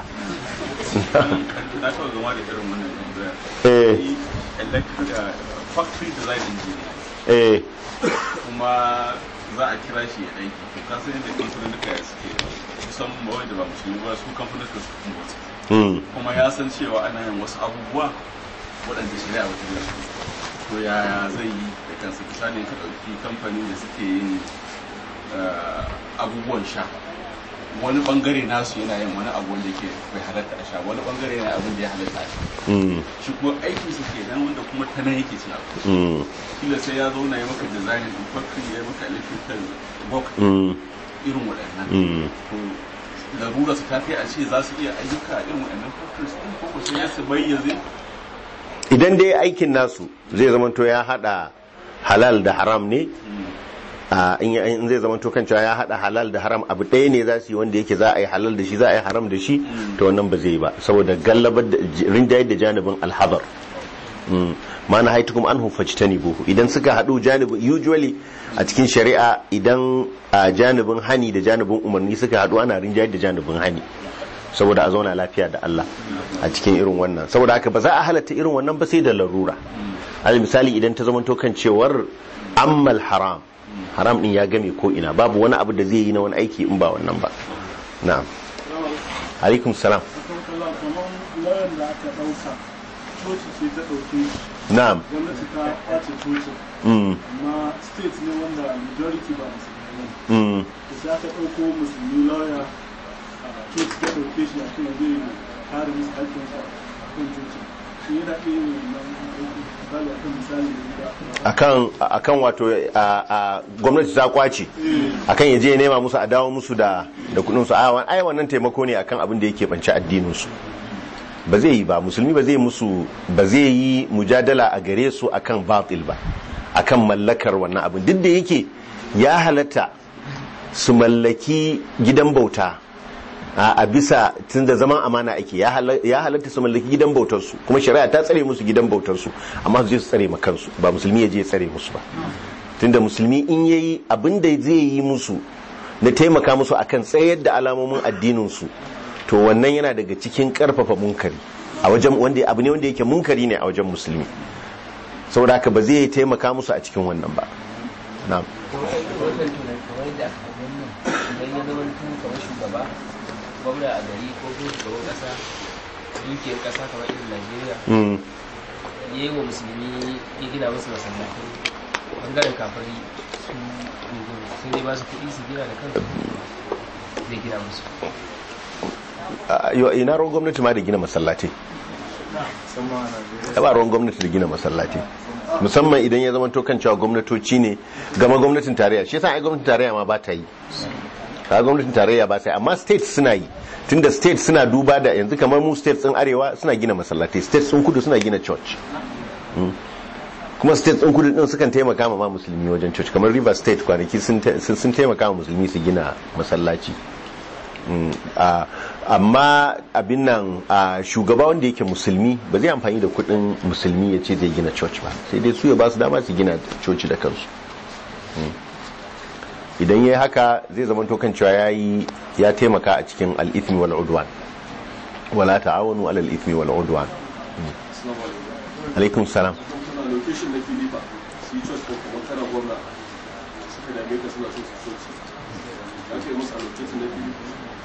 na taɓa gama da irin wannan tambayar eh factory design engineer eh kuma za a kira shi ya aiki to ka san yadda kamfanin duka ya suke kusan mawai da ba musulmi ba su kamfanin da suka kuma wasu kuma ya san cewa ana yin wasu abubuwa waɗanda shari'a wata da su to yaya zai yi da kansa misali ka ɗauki kamfani da suke yin abubuwan sha wani bangare nasu yana yin wani abu wanda ke bai halatta a sha wani bangare yana abin da ya halatta a sha shi kuma aikin su ke nan wanda kuma ta nan yake cin abu kila sai ya zauna ya maka design din factory ya maka electrical box irin waɗannan to larura su ta kai a ce za su iya ayyuka irin waɗannan factories din ko ko sai su bayyaze idan dai aikin nasu zai zama to ya hada halal da haram ne in zai zama to kan cewa ya hada halal da haram abu ɗaya ne za su yi wanda yake za a yi halal da shi za a yi haram da shi to wannan ba zai yi ba saboda gallabar da rinjaye da janibin alhabar ma na haitukum an hufajtani buhu idan suka haɗu janibin usually a cikin shari'a idan a janibin hani da janibin umarni suka haɗu ana rinjaye da janibin hani saboda a zauna lafiya da Allah a cikin irin wannan saboda haka ba za a halatta irin wannan ba sai da larura alal misali idan ta zama kan cewar ammal haram haram din ya game ko ina babu wani abu da zai yi na wani aiki in ba wannan ba na'am alaikum salam kamar lawan da aka ɗauka coci ce ta ɗauke na'am gwamnati ta kwace cocin mm, amma state ne wanda majority ba musulmi ne mm, da sai aka ɗauko musulmi lawyer a coci ta ɗauke shi a kan zai kare musu haƙƙinsa a kan cocin shi yana iya yin wannan aiki misali akan misali da akan akan wato a a gwamnati ta kwace akan yaje ya nema musu a dawo musu da da kudin su a ai wannan taimako ne akan abin da yake banci addinin su ba zai yi ba musulmi ba zai musu ba zai yi mujadala a gare su akan batil ba akan mallakar wannan abin duk da yake ya halatta su mallaki gidan bauta a a bisa tun da zaman amana ake ya hala- ya halatta su mallaki gidan bautar su kuma shari'a ta tsare musu gidan bautar su amma su je su tsare ma kansu ba musulmi ya je ya tsare musu ba tunda musulmi in yayi abin da zai yi musu na taimaka musu akan tsayar da alamomin addinin su to wannan yana daga cikin karfafa munkari a wajen wanda abu ne wanda yake munkari ne a wajen musulmi saboda haka ba zai taimaka musu a cikin wannan ba na'am wannan tunan kamar yadda aka faɗi nan idan ya zama tun kamar shugaba gwamna a gari ko kuma shugaban ƙasa dukiyar ƙasa kamar irin najeriya mm. ya yi wa musulmi ya gina musu masallatai bangaren kafari su sun dai ba su kuɗi su gina da kansu zai gina musu a- yo- ina ruwan gwamnati ma da gina masallatai ba ruwan gwamnati da gina masallatai musamman idan ya zama kan cewa gwamnatoci ne gama gwamnatin tarayya shi yasa ai gwamnatin tarayya ma ba ta yi a gwamnatin tarayya ba ta yi amma state suna yi tunda state suna duba da yanzu kamar mu state din arewa suna gina masallatai state sun kudu suna gina church Mm. kuma state din kudu din sukan taimaka ma ma musulmi wajen church kamar river state kwanaki sun ta- sun sun taimaka ma musulmi su gina masallaci Mm, a- amma abin nan a shugaba wanda yake musulmi ba zai amfani da kudin musulmi ya ce zai gina church ba sai dai su ya ba su dama su gina coci da kansu Mm. idan ya yi haka zai zama kan cewa ya yi ya taimaka a cikin al'ithmi wal udwan wala ta'awanu alal ithmi wal udwan Mm. alaikum salam suna location na fili ba su yi church ko kuma kana gwamna suka dame ka suna so su coci ya kai musu allocation na fili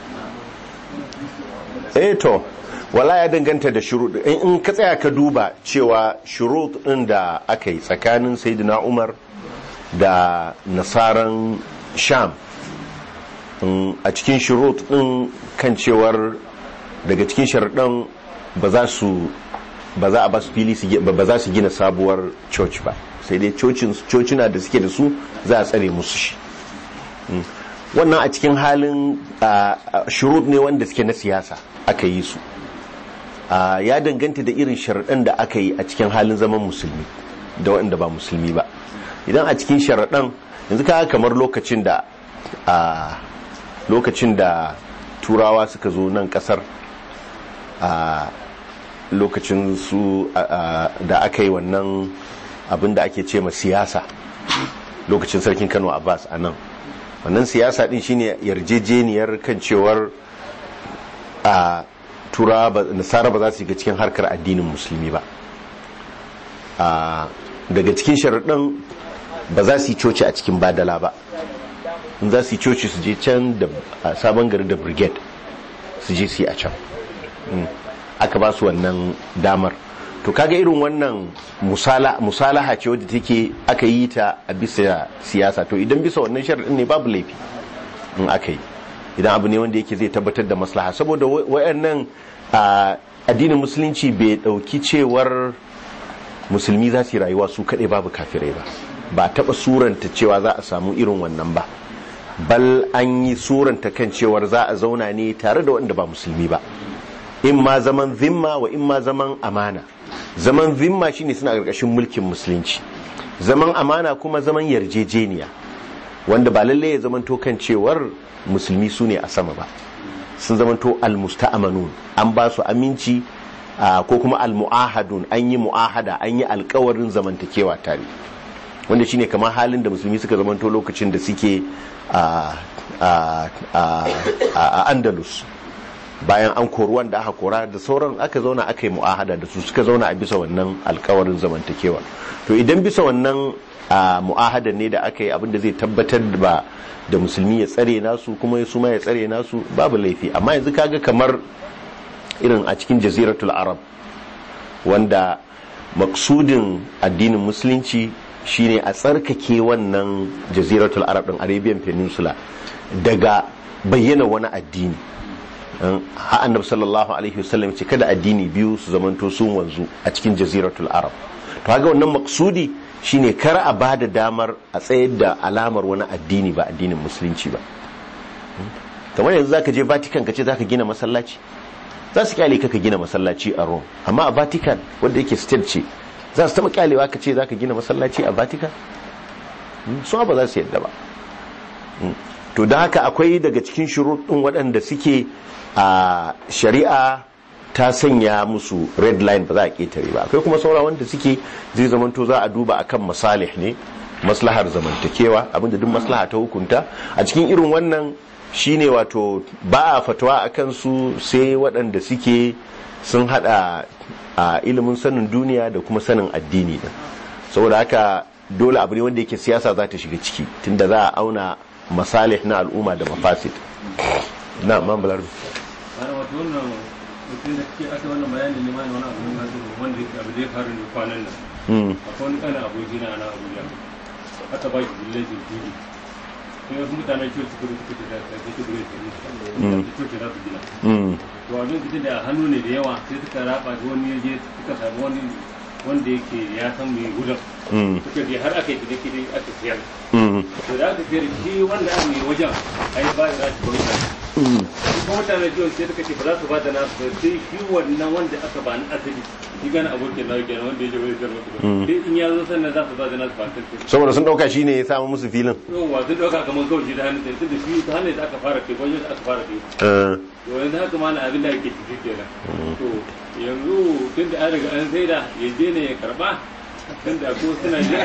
eh to wala ya danganta da shurut in in ka tsaya ka duba cewa shurut din da aka yi tsakanin sayyidina Umar da nasaran Sham in a cikin shurut din kan cewar daga cikin sharuɗan ba za su ba za a ba su fili su gi- ba ba za su gina sabuwar church ba sai dai cocin cocina da suke da su za a tsare musu shi wannan a cikin halin ah, ah, shurut ne wanda suke na siyasa aka yi su Ah, ya danganta da irin sharaɗan da aka yi a cikin halin zaman musulmi da waɗanda ba musulmi ba idan a cikin sharaɗan yanzu kaga kamar lokacin da a lokacin da turawa suka zo nan ƙasar a lokacin su a- a- da aka yi wannan abin da ake ce ma siyasa lokacin sarkin kano abbas a nan wannan siyasa din shine yarjejeniyar kan cewar a tura ba nasara ba za su shiga cikin harkar addinin musulmi ba a daga cikin sharaɗin ba za su yi coci a cikin badala ba in za su yi coci su je can da a sabon gari da brigade su je su yi a can Mm. aka ba su wannan damar to kaga irin wannan musala musalaha ce wadda take aka yi ta a bisa siyasa to idan bisa wannan sharaɗin ne babu laifi in aka yi idan abu ne wanda yake zai tabbatar da maslaha saboda wa- wayannan a, addinin musulunci bai dauki cewar musulmi za su yi rayuwa su kaɗai babu kafirai ba ba taɓa suranta cewa za a samu irin wannan ba bal an yi suranta kan cewar za a zauna ne tare da wanda ba musulmi ba in ma zaman zimma wa in ma zaman amana zaman zimma shine suna ƙarƙashin mulkin musulunci zaman amana kuma zaman yarjejeniya wanda ba lalle ya zamanto kan cewar musulmi su ne a sama ba sun zamanto almusta'amanun an ba su aminci ah, ko kuma almu'ahadun an yi mu'ahada an yi alkawarin zamantakewa tare wanda shine kamar halin da musulmi suka zamanto lokacin da suke a a- a- a andalus bayan an kori wanda aka kora da sauran aka zauna aka yi mu'ahada da su suka zauna a bisa wannan alkawarin zamantakewa to idan bisa wannan a mu'ahada ne da aka yi abinda zai tabbatar da ba da musulmi ya tsare nasu kuma su ma ya tsare nasu babu laifi amma yanzu kaga kamar irin a cikin jaziratul arab wanda maksudin addinin musulunci shine a tsarkake wannan jaziratul arab din arabian peninsula daga bayyana wani addini ha annabi sallallahu alaihi wasallam ce kada addini biyu su zamanto sun wanzu a cikin jaziratul arab to haka wannan maksudi shine kar a bada damar a tsayar da alamar wani addini ba addinin musulunci ba kamar yanzu zaka je vatican ka ce zaka gina masallaci za su kyale ka ka gina masallaci a rome amma a vatican wanda yake state ce za su taba kyalewa ka ce zaka gina masallaci a vatican su ba za su yadda ba to da haka akwai daga cikin shuruɗin waɗanda suke a shari'a ta sanya musu red line ba za a ƙetare ba akwai kuma saura wanda suke zai zamanto za a duba akan masalih ne maslahar zamantakewa abinda duk maslaha ta hukunta a cikin irin wannan shine wato ba a fatawa a kansu sai waɗanda suke sun hada a ilimin sanin duniya da kuma sanin addini din saboda haka dole abu ne wanda yake siyasa za ta shiga ciki tunda za a auna masalih na al'umma da mafasid na mambalar ana wato wannan mutum da ke aka wannan bayani ne ma wani abu na zuru wanda yake abu zai faru ne kwanan nan akwai wani kana aboki na ana abuja aka ba shi village tv sai wasu mutanen coci kudu suka ce da ta ce gure su ne coci za su gina to abin fita da hannu ne da yawa sai suka raba da wani yaje suka samu wani wanda yake ya san mai gudan suka je har aka yi kide kide aka siyar to da aka siyar shi wanda aka mai wajen ai ba ya shi bauta kuma mutane jiyon sai suka ce ba za su ba da nasu ba sai shi wannan wanda aka ba ni asali shi gane abokin na kenan wanda ya je wani siyar musu sai in ya zo sannan za su ba da nasu ba kai saboda sun dauka shine ya samu musu filin yawa sun dauka kamar kawai shi da hannun sai tunda shi ta hannun da aka fara kai wajen aka fara kai to yanzu haka ma na abin da ake ciki kenan to yanzu tun da an riga an saida ya je ne ya karba tun da ko suna jira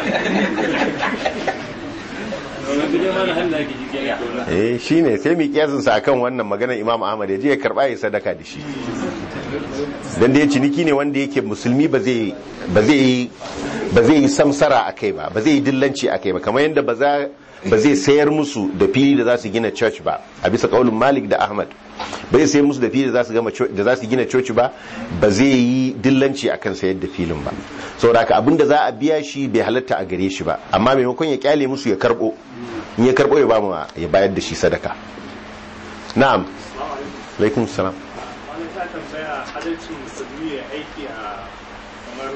eh shine sai mi kiyasin sa akan wannan maganar Imam Ahmad ya je ya karba ya sadaka da shi dan da ya ciniki ne wanda yake musulmi ba zai ba zai ba zai yi samsara akai ba ba zai yi dillanci akai ba kamar yadda ba za ba zai sayar musu da fili da za su gina church ba a bisa kaulin Malik da Ahmad ba zai sayar musu da fili da za su gama da za su gina church ba ba zai yi dillanci akan sayar da filin ba saboda haka abinda za a biya shi bai halatta a gare shi ba amma maimakon ya kyale musu ya karbo in ya karbo ya ba mu ya bayar da shi sadaka na'am alaikum salam wani ta tambaya adalcin musulmi ya aiki a kamar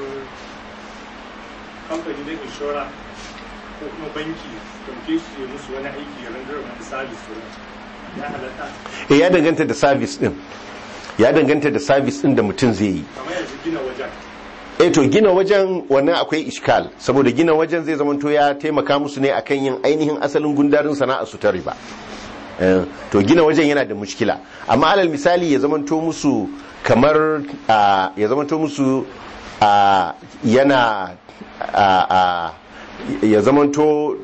kamfani na inshora ko kuma banki dauke su ya musu wani aiki ya rangar wani sabis ya halatta eh ya danganta da service din ya danganta da service din da mutum zai yi kamar yanzu gina wajen eh to gina wajen wannan akwai iskal saboda gina wajen zai zamanto ya taimaka musu ne akan yin ainihin asalin gundarin sana'a su ta riba Eh, to gina wajen yana da mushkila amma alal misali ya zamanto musu kamar ah, ya zamanto musu ah, yana ah, ah, ya zamanto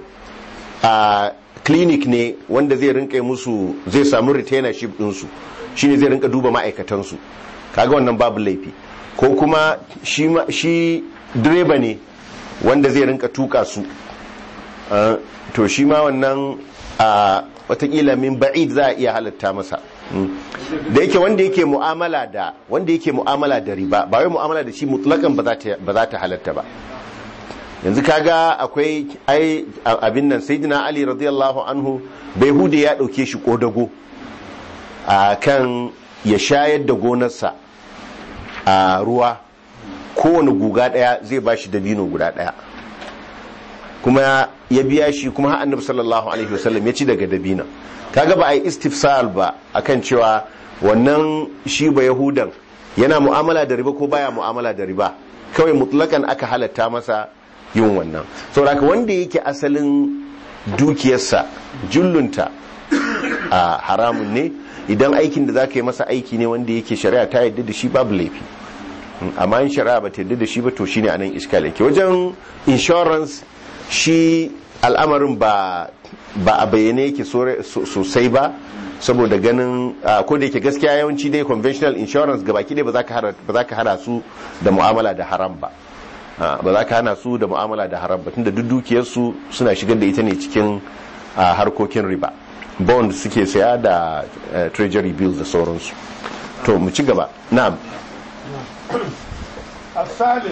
a clinic ne wanda zai rinka musu zai samu retainership ɗinsu shine zai rinka duba ma'aikatansu kaga wannan babu laifi ko kuma shi, ma- shi direba ne wanda zai rinka tuka su Uh, to shi ma wannan a watakila min ba'id za a iya halatta masa Mm. da yake wanda yake mu'amala da wanda yake mu'amala da riba ba wai mu'amala da shi mutlakan ba za ta ba za ta halatta ba yanzu kaga akwai ai a- abin nan sayyidina ali radiyallahu anhu bai hude ya dauke shi kodago a kan ya shayar da gonarsa a ruwa kowane guga daya zai bashi dabino guda daya kuma ya biya shi kuma har annabi sallallahu alaihi wasallam ya ci daga dabina kaga ba a yi istifsal ba akan cewa wannan shi ba yahudan yana mu'amala da riba ko baya mu'amala da riba kawai mutlakan aka halatta masa yin wannan saboda haka wanda yake asalin dukiyarsa jullunta a haramun ne idan aikin da zaka yi masa aiki ne wanda yake shari'a ta yadda da shi babu laifi amma in shari'a ba ta yadda da shi ba to shine anan iskal yake wajen insurance shi al'amarin ba ba a bayyane yake sore- so- sosai ba saboda ganin ah, ko da yake gaskiya yawanci dai conventional insurance gabaki dai ba za ka hada ba za ka hada su da mu'amala da haram ba Ah, ba za ka hana su da mu'amala da haram ba tunda duk dukiyarsu suna shigar da ita ne cikin ah, harkokin riba bond suke saya da eh, treasury bills da sauransu to mu ci gaba na'am الثالث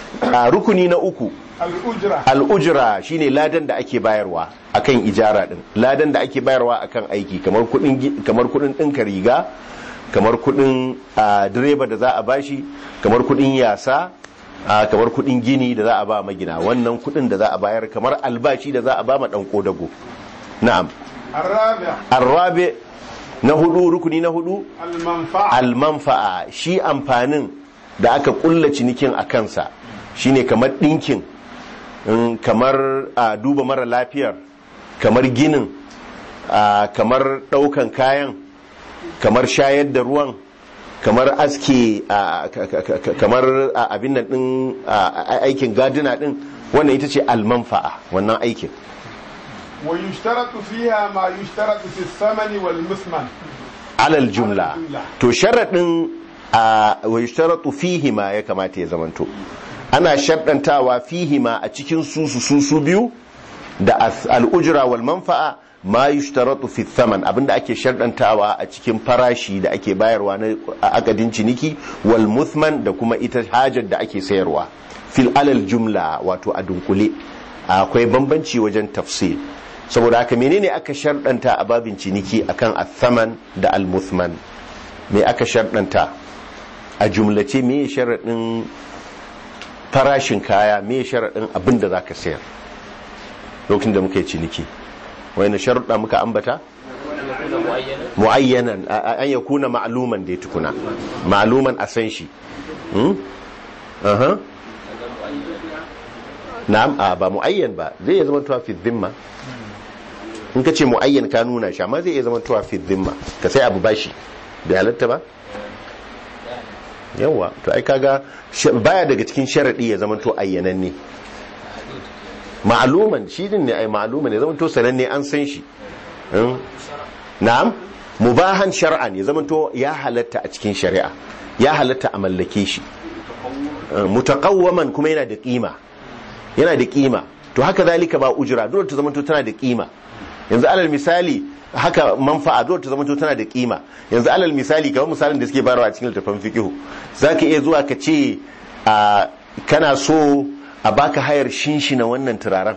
a rukuni na uku al'ujra al'ujra shine ladan da ake bayarwa akan ijara din ladan da ake bayarwa akan aiki kamar kudin gi- kamar kudin dinka riga kamar kudin a, direba da za a bashi kamar kudin yasa a, kamar kudin gini da za a ba magina wannan kudin da za a bayar kamar albashi da za a ba ma dan kodago na'am الرابع arrabe na hudu rukuni na hudu المنفعة almanfa'a shi amfanin da aka kulla cinikin a kansa shine kamar ɗinkin mm, kamar a duba mara lafiyar kamar ginin a, kamar ɗaukan kayan kamar shayar da ruwan kamar aske a, ka- ka- ka- kamar a, abin nan ɗin a, a- aikin gadina ɗin wannan ita ce almanfa'a wannan aikin ويشترط فيها ما يشترط في الثمن والمثمن alal jumla Alal jumla. to sharaɗin a wa yushtaratu fihi ma ya kamata ya zamanto ana sharɗantawa fihi ma a cikin su su su su biyu da as- al'ujra wal manfa'a ma yushtaratu fi thaman abinda ake sharɗantawa a cikin farashi da ake bayarwa na akadin ciniki wal muthman da kuma ita hajar da ake sayarwa fil alal jumla wato a dunkule akwai bambanci wajen tafsir saboda haka menene aka sharɗanta a babin ciniki akan athaman da al-muthman me aka sharɗanta a jumlace me sharaɗin farashin kaya me sharaɗin abin da za ka sayar lokacin da muka yi ciniki wani sharuɗa muka ambata mu'ayyanan a- a- an ya kuna ma'aluman da ya tukuna ma'aluman a san shi Hmm? Aha. na'am a ba mu'ayyan ba zai iya zama tuwa fi dhimma in ka ce mu'ayyan ka nuna shi amma zai iya zama tuwa fi dhimma ka sai abu bashi bai halatta ba yawa to ai kaga sh- baya daga cikin sharadi ya zama to ayyananne ma'aluman shi din ne ai ma'aluman ya zama to sananne an san shi Hmm? na'am mubahan shar'an ya zama to ya halatta a cikin shari'a ya halatta a mallake shi Uh, mutaqawwaman kuma yana da kima yana da kima to haka zalika ba ujira dole ta zamanto tana da kima yanzu alal misali haka manfa'a dole ta zamanto tana da kima yanzu alal misali kamar misalin da suke bayarwa a cikin littafin fiqh zaka iya zuwa ka ce a kana so a baka hayar shinshina wannan turaren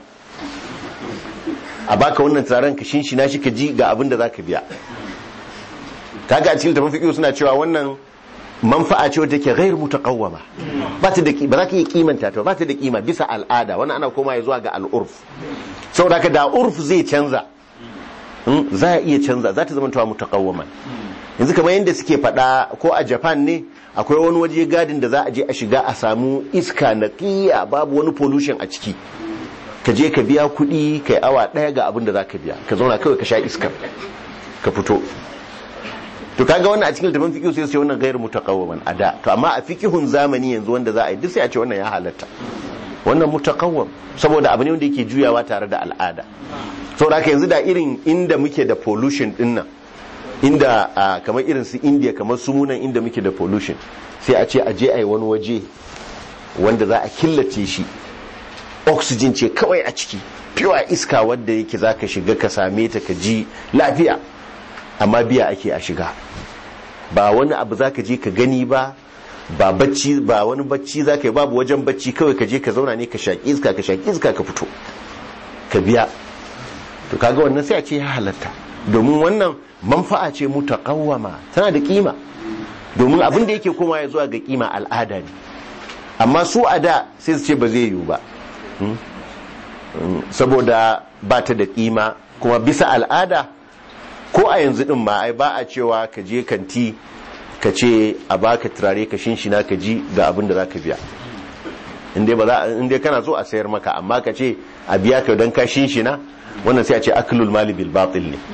a baka wannan turaren ka shinshina shi ka ji ga abin da zaka biya kaga a cikin littafin fiqh suna cewa wannan manfa'a ce wadda ke gairu mutaqawwama ba ta da ki- ba za ka iya kimanta ta ba ta da kima bisa al'ada wannan ana koma zuwa ga al'urf saboda haka da urf zai canza mm, za a iya canza za ta zama tawa mutaqawwaman yanzu kamar yadda suke faɗa ko a Japan ne akwai wani waje gadin da za a je a shiga a samu iska naqiya babu wani pollution a ciki ka je ka biya kuɗi kai awa ɗaya ga abin da za ka biya ka zauna kawai ka sha iskar ka fito to kaga wannan a cikin littafin fiqh sai su ce wannan gairu mutaqawwiman a da to amma a fiqhun zamani yanzu wanda za a yi duk sai a ce wannan ya halatta wannan mutaqawwam saboda abu ne wanda yake juyawa tare da al'ada saboda haka yanzu da irin inda muke da pollution din nan inda ah, kamar irin su India kamar su munan inda muke da pollution sai a ce a je a yi wani waje wanda za a killace shi oxygen ce kawai a ciki pure iska wadda yake zaka shiga ka same ta ka ji lafiya amma biya ake a shiga ba wani abu za ka je ka gani ba ba bacci ba wani bacci za ka yi babu wajen bacci kawai ka je ka zauna ne ka shaƙi iska ka shaƙi iska ka fito ka biya to kaga wannan sai a ce ya halatta domin wannan manfa'a ce mutaqawwama tana da kima domin abin da yake koma ya zuwa ga kima al'ada ne amma su a da sai su ce ba zai yiwu ba Hmm? Hmm, saboda ba ta da kima kuma bisa al'ada ko a yanzu din ma ai ba a cewa ka je kanti ka ce a baka turare ka shinshina ka ji ga abin da zaka biya inda ba za inda kana so a sayar maka amma ka ce a biya ka dan ka shinshina wannan sai a ce aklul mali bil batil ne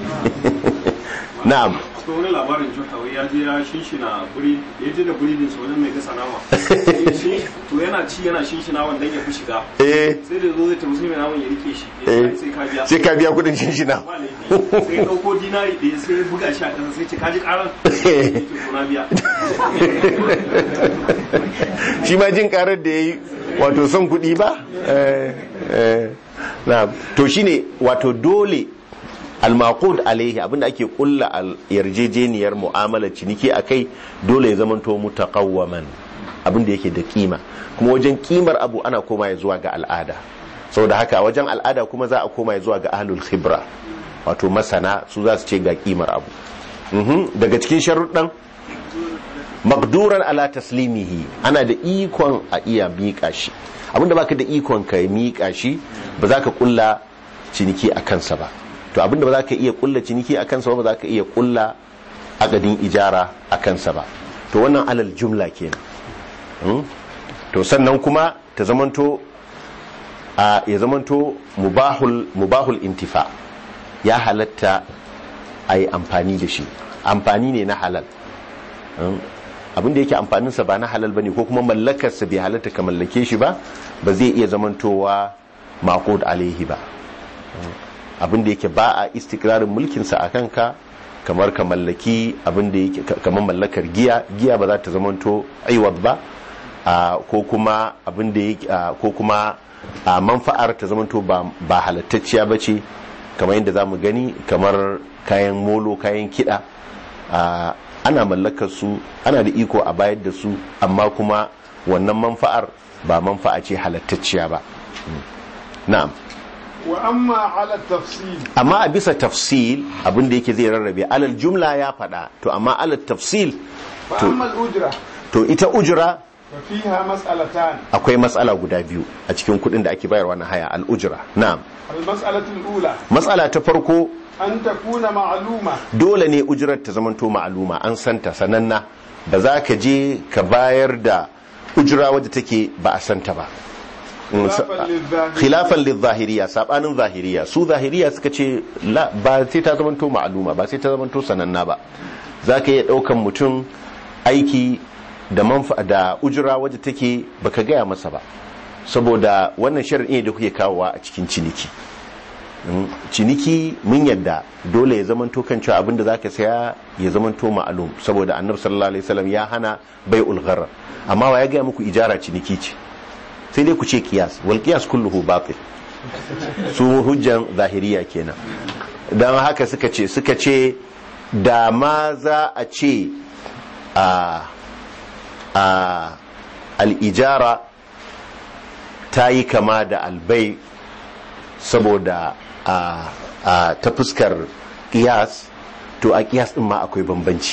na'am akwai wani labarin jota wai ya je ya shinshina buri ya je da buridin sa wajen mai gasa nama Shi- to yana ci yana shinshina wanda ya fi shiga eh sai da zo zai tafi sai mai naman ya rike shi ya eh ce sai ka biya sai ka biya kudin shinshina ba laifi sai ya dauko dinari da ya sai ya buga shi a ƙasa sai ce ka ji karan sai ce to na biya shi ma jin karar da ya yi wato son kuɗi ba Eh, eh, na'am. to shine wato dole almaqud alaihi abinda ake kulla al yarjejeniyar mu'amalar ciniki akai dole ya zamanto mutaqawwaman abin da yake da kima kuma wajen kimar abu ana koma ya zuwa ga al'ada saboda haka wajen al'ada kuma za a koma ya zuwa ga ahlul khibra wato masana su za su ce ga kimar abu Mhm. daga cikin sharuɗan makduran ala taslimihi ana da ikon a iya miƙa shi abinda baka da ikon ka miƙa shi ba za ka kulla ciniki a kansa ba to abinda ba za ka iya kulla ciniki a kansa ba ba za ka iya kulla akadin ijara a kansa ba to wannan alal jumla kenan Mm? to sannan kuma ta zamanto a ya zamanto mubahul mubahul intifa ya halatta a yi amfani da shi amfani ne na halal Mm? abin da yake amfaninsa ba na halal ba ne ko kuma mallakarsa bai halatta ka mallake shi ba ba zai iya zamantowa maqud alaihi ba Mm? abin da yake ba a istikrarin mulkinsa a kanka kamar ka mallaki abin da yake kamar mallakar giya giya ba za ta zamanto aiwab ba a, ko kuma abin da yake a, ko kuma a manfa'ar ta zamanto ba ba halattacciya ba ce kamar yadda za mu gani kamar kayan molo kayan kiɗa a, ana mallakar su ana da iko a bayar da su amma kuma wannan manfa'ar ba manfa'a ce halattacciya ba Mm. na'am wa amma ala tafsil amma a bisa tafsil abin da yake zai rarrabe alal jumla ya faɗa to amma alal tafsil fa to- amma al-ujra to ita ujra fa fiha mas'alatan akwai matsala guda biyu a cikin kuɗin da ake bayarwa na haya al-ujra na'am al-mas'alatu al-ula matsala ta farko an takuna ma'luma dole ne ujrar ta zamanto ma'aluma an santa sananna ba za ka je ka bayar da ujra wadda take ba a santa ba Mm, sa- khilafan lidh-dhahiri khilafan lidh-zahiriya sabanin zahiriya su zahiriya suka ce la ba sai ta zamanto ma'aluma ba sai ta zamanto sananna ba za ka iya ɗaukan mutum aiki da manfa da ujira wadda take baka gaya masa ba saboda wannan shar'i ne da kuke kawowa a cikin ciniki Mm, ciniki mun yadda dole ya zamanto kan cewa abinda zaka saya ya zamanto ma'alum saboda annabi sallallahu alaihi wasallam ya hana bai'ul gharar amma wa ya gaya muku ijara ciniki ce sai dai ku ce kiyas wal kiyas kulluhu batil su hujjan zahiriya kenan don haka suka ce suka ce da ma za a ce a a al'ijara ta yi kama da albai saboda a a ta fuskar kiyas to a kiyas din ma akwai bambanci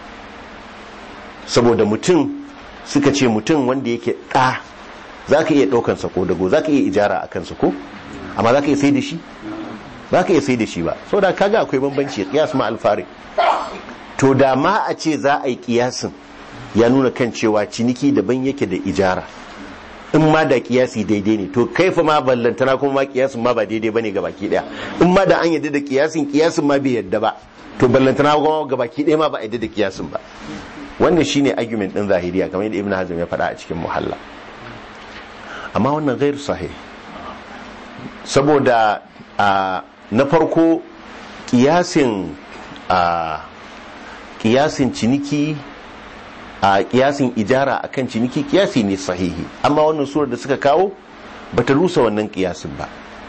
saboda mutum suka ce mutum wanda yake ɗa za ka iya ɗaukansa ko dago za ka iya ijara a kansa ko amma za ka iya sai da shi za ka iya sai da shi ba so da kaga akwai bambanci kiyas ma alfari to da ma a ce za a yi kiyasin ya nuna kan cewa ciniki daban yake da ijara in ma da kiyasi daidai ne to kaifa ma ballantana kuma ma kiyasin ma ba daidai bane ga baki daya in ma da an yadda da kiyasin kiyasin ma bai yadda ba to ballantana kuma ga baki daya ma ba a yadda da kiyasin ba wannan shine argument din zahiriya kamar yadda ibnu hazm ya faɗa a cikin muhalla amma wannan gairu sahih saboda a na farko kiyasin a kiyasin ciniki a kiyasin ijara akan ciniki kiyasi ne sahihi amma wannan surar da suka kawo bata rusa wannan kiyasin ba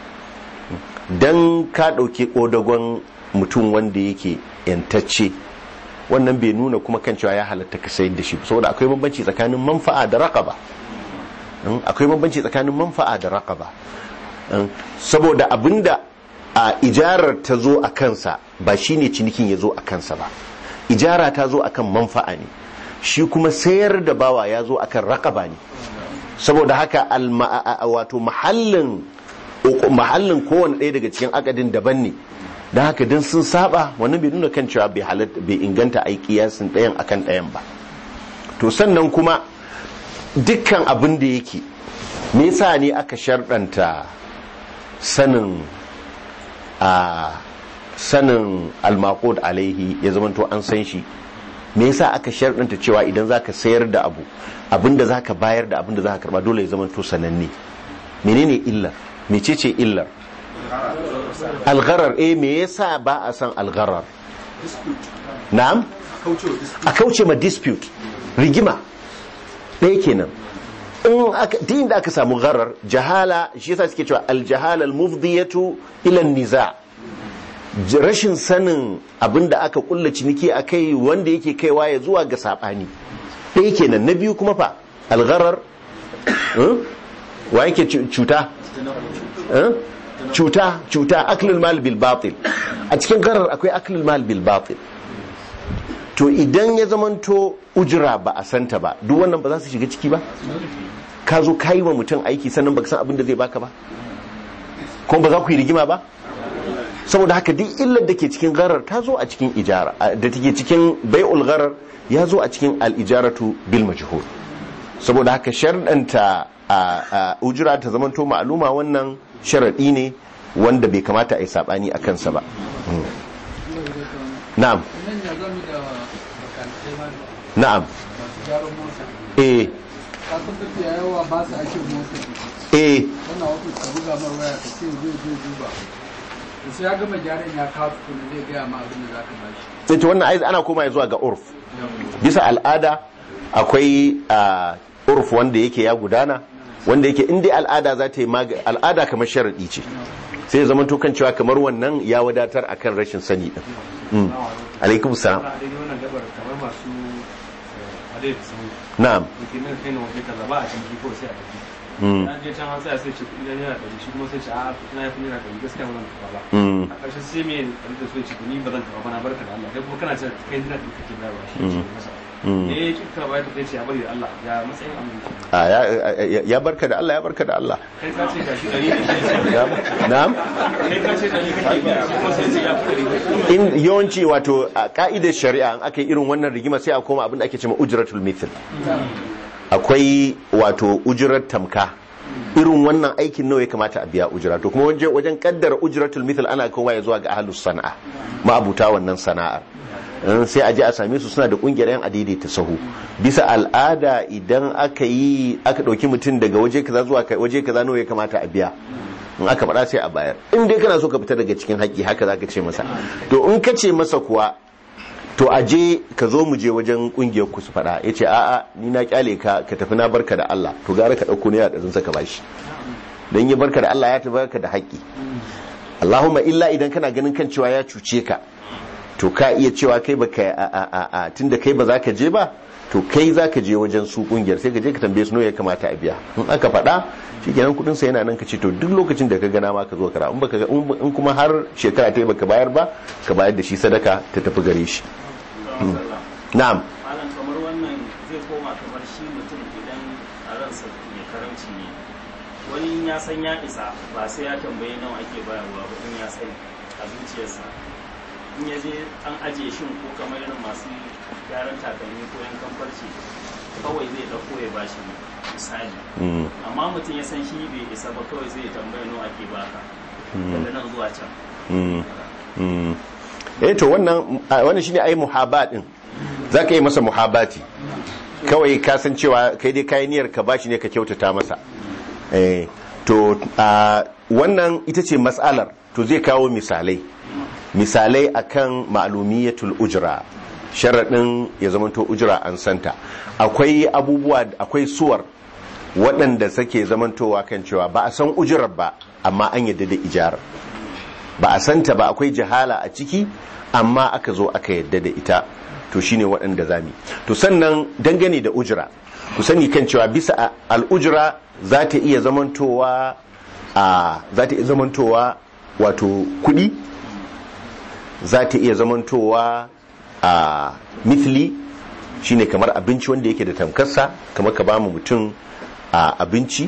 dan ka ɗauki ƙodagon mutum wanda yake yantacce wannan bai nuna kuma kan cewa ya halatta ka sayar da shi saboda akwai bambanci tsakanin manfa'a da raqaba Mm, akwai bambanci tsakanin manfa'a da raqaba Mm, saboda abinda a ijarar ta zo a kansa ba shine cinikin ya zo a kansa ba ijara ta zo akan manfa'a ne shi kuma sayar da bawa ya zo akan raqaba ne saboda haka alma- a- a- wato mahallin mahallin kowane ɗaya daga cikin akadin daban ne don haka don sun saba wannan bai nuna kan cewa bai halatta bai inganta a kiyasin ɗayan akan ɗayan ba to sannan kuma dukkan abin da yake me yasa ne aka sharɗanta sanin a sanin almaqud alaihi ya zamanto an san shi me yasa aka sharɗanta cewa idan zaka sayar da abu abinda zaka bayar da abinda zaka karba dole ya zamanto sananne menene illar mecece illar algharar eh me yasa ba a san algharar na'am a kauce ma dispute rigima ɗaya kenan in aka din da aka samu gharar jahala shi yasa suke cewa aljahala almufdiyatu ila niza J- rashin sanin abinda aka kulla ciniki akai wanda yake kaiwa ya zuwa ga sabani ɗaya kenan na biyu kuma fa algharar eh? wa yake cu- cuta eh? cuta cuta aklul mal bil batil a cikin gharar akwai aklul mal bil batil to idan ya zamanto ujira ba a santa ba duk wannan ba za su shiga ciki ba ka zo ka yi wa mutum aiki sannan baka san abin da zai baka ba kuma ba za ku yi rigima ba saboda haka duk illar da ke cikin gharar ta zo a cikin ijara a- da take cikin bai'ul gharar ya zo a cikin al-ijaratu bil majhul saboda haka sharɗanta a a ujira ta zamanto ma'aluma wannan sharaɗi ne wanda bai kamata a yi saɓani a kansa ba Mm. na'am nan ya zami da bakantai ma na'am masu gyaran mota eh ka san tafiya yawa ba su ake mota eh wannan wasu ka buga mar waya ka ce zai zai duba da sai ya gama gyaran ya kawo tukuna zai gaya ma abin da za ka ba shi sai ta wannan ai ana koma zuwa ga urf bisa al'ada akwai a urf wanda yake ya gudana wanda yake inda al'ada za ta yi maga al'ada kamar sharaɗi ce sai ya zama kan cewa kamar wannan ya wadatar akan rashin sani din Mm. alaikum salam a daidai wannan gabar kamar masu adai su na'am yake nan kai na waje kaza ba a ciniki ko sai a tafi Mm. an je can an tsaya sai ce kuɗi na naira ɗari shi kuma sai ce a kuɗi na ya fi naira ɗari gaskiya ba zan taɓa ba Mm. a ƙarshe sai me ɗari da so ya ce ni ba zan taɓa ba na barka da Allah kai kuma kana ce kai naira ɗari kake bayarwa shi ya ce masa Mm. eh kika bayar da ce ya bari da Allah ya matsayin aminci a ya- ya- ya barka da Allah ya barka da Allah kai ka ce gashi ɗari ne shi Ya- na'am kai ka ce ɗari kake biya shi kuma sai ce ya fi ɗari in yawanci wato a ka'idar shari'a in aka yi irin wannan rigima sai a koma abin da ake cewa ujratul mithl akwai wato ujurar tamka irin wannan aikin nawa ya kamata a biya ujira to kuma wajen wajen kaddara ujratul mithl ana kowa ya zuwa ga ahlus sana'a ma'abuta wannan sana'ar in sai a je a same su suna da kungiyar yan adaidaita sahu bisa al'ada idan aka yi aka dauki mutum daga waje kaza zuwa ka- waje kaza nawa ya kamata a biya in aka faɗa sai a bayar in dai kana so ka fita daga cikin haƙƙi haka zaka ce masa to in ka ce masa kuwa to a je ka zo mu je wajen kungiyar ku su faɗa ya ce a'a ni na kyale ka ka tafi na barka da Allah to gara ka ɗauko naira ɗarin saka bashi don yi barka da Allah ya tafi barka da haƙƙi Allahumma illa idan kana ganin kan cewa ya cuce ka to ka iya cewa kai baka a a a a tunda kai ba za ka je ba to kai za ka je wajen su kungiyar sai ka je ka tambaye su nawa ya kamata a biya in aka faɗa shikenan kuɗin sa yana nan ka ce to duk lokacin da ka gana ma ka zo kara in baka ga- in kuma har shekara ta yi baka bayar ba ka bayar da shi sadaka ta tafi gare shi na'am malam kamar wannan zai koma kamar shi mutum idan a ransa mai karamci ne wani in ya san ya isa ba sai ya tambayi nawa ake bayarwa ba in ya sani a zuciyarsa in ya je an ajiye shin ko kamar irin masu gyaran takalmi ko yankan farce kawai zai dauko ya bashi misali Mm. amma mutum ya san shi bai isa ba kawai zai tambaya nawa ake baka daga nan zuwa can Mm. Mm. eh to wannan a, wannan shine ai muhabat din zaka yi masa muhabati kawai ka san cewa kai dai kai niyyar ka bashi ne ka kyautata masa eh to a, wannan ita ce mas'alar to zai kawo misalai misalai akan ma'lumiyatul ujra sharadin ya zamanto ujra an santa akwai abubuwa akwai suwar waɗanda suke zamantowa kan cewa ba a san ujurar ba amma an yadda da ijarar ba a santa ba akwai jahala a ciki amma aka zo aka yadda da ita to shine waɗanda zami to sannan dangane da ujira ku sani kan cewa bisa a- al'ujira za ta iya zamantowa a za ta iya zamantowa wato kuɗi za ta iya zamantowa a mithli shine kamar abinci wanda yake da tamkarsa kamar ka ba mu mutum a abinci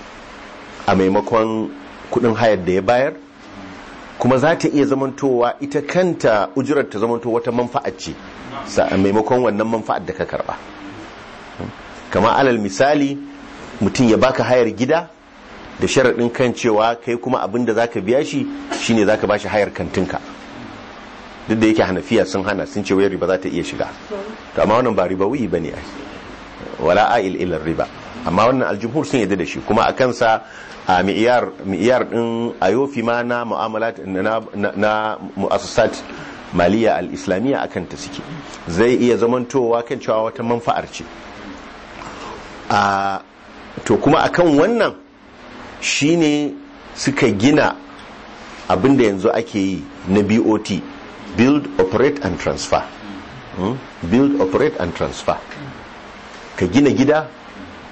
a maimakon kuɗin hayar da ya bayar kuma za ta iya zamantowa ita kanta ujurar ta zamanto wata manfa'ar ce sa- a maimakon wannan manfa'ar da ka karba kama alal misali mutum ya baka hayar gida da sharaɗin kan cewa kai kuma abin da zaka biya shi shine zaka bashi hayar kantinka duk da yake hanafiya sun hana sun ce wayar riba za ta iya shiga to amma wannan ba riba wuyi bane ai wala a'il ila riba amma wannan aljumhur sun yadda da shi kuma a kansa a mi'iyar mi'iyar din ayofi ma na mu'amalat na na, na mu'assasat maliya al-islamiyya akan ta suke zai iya zamantowa kan cewa wata manfa'ar ce a to kuma akan wannan shine suka gina abinda yanzu ake yi na BOT build operate and transfer Hmm? build operate and transfer ka gina gida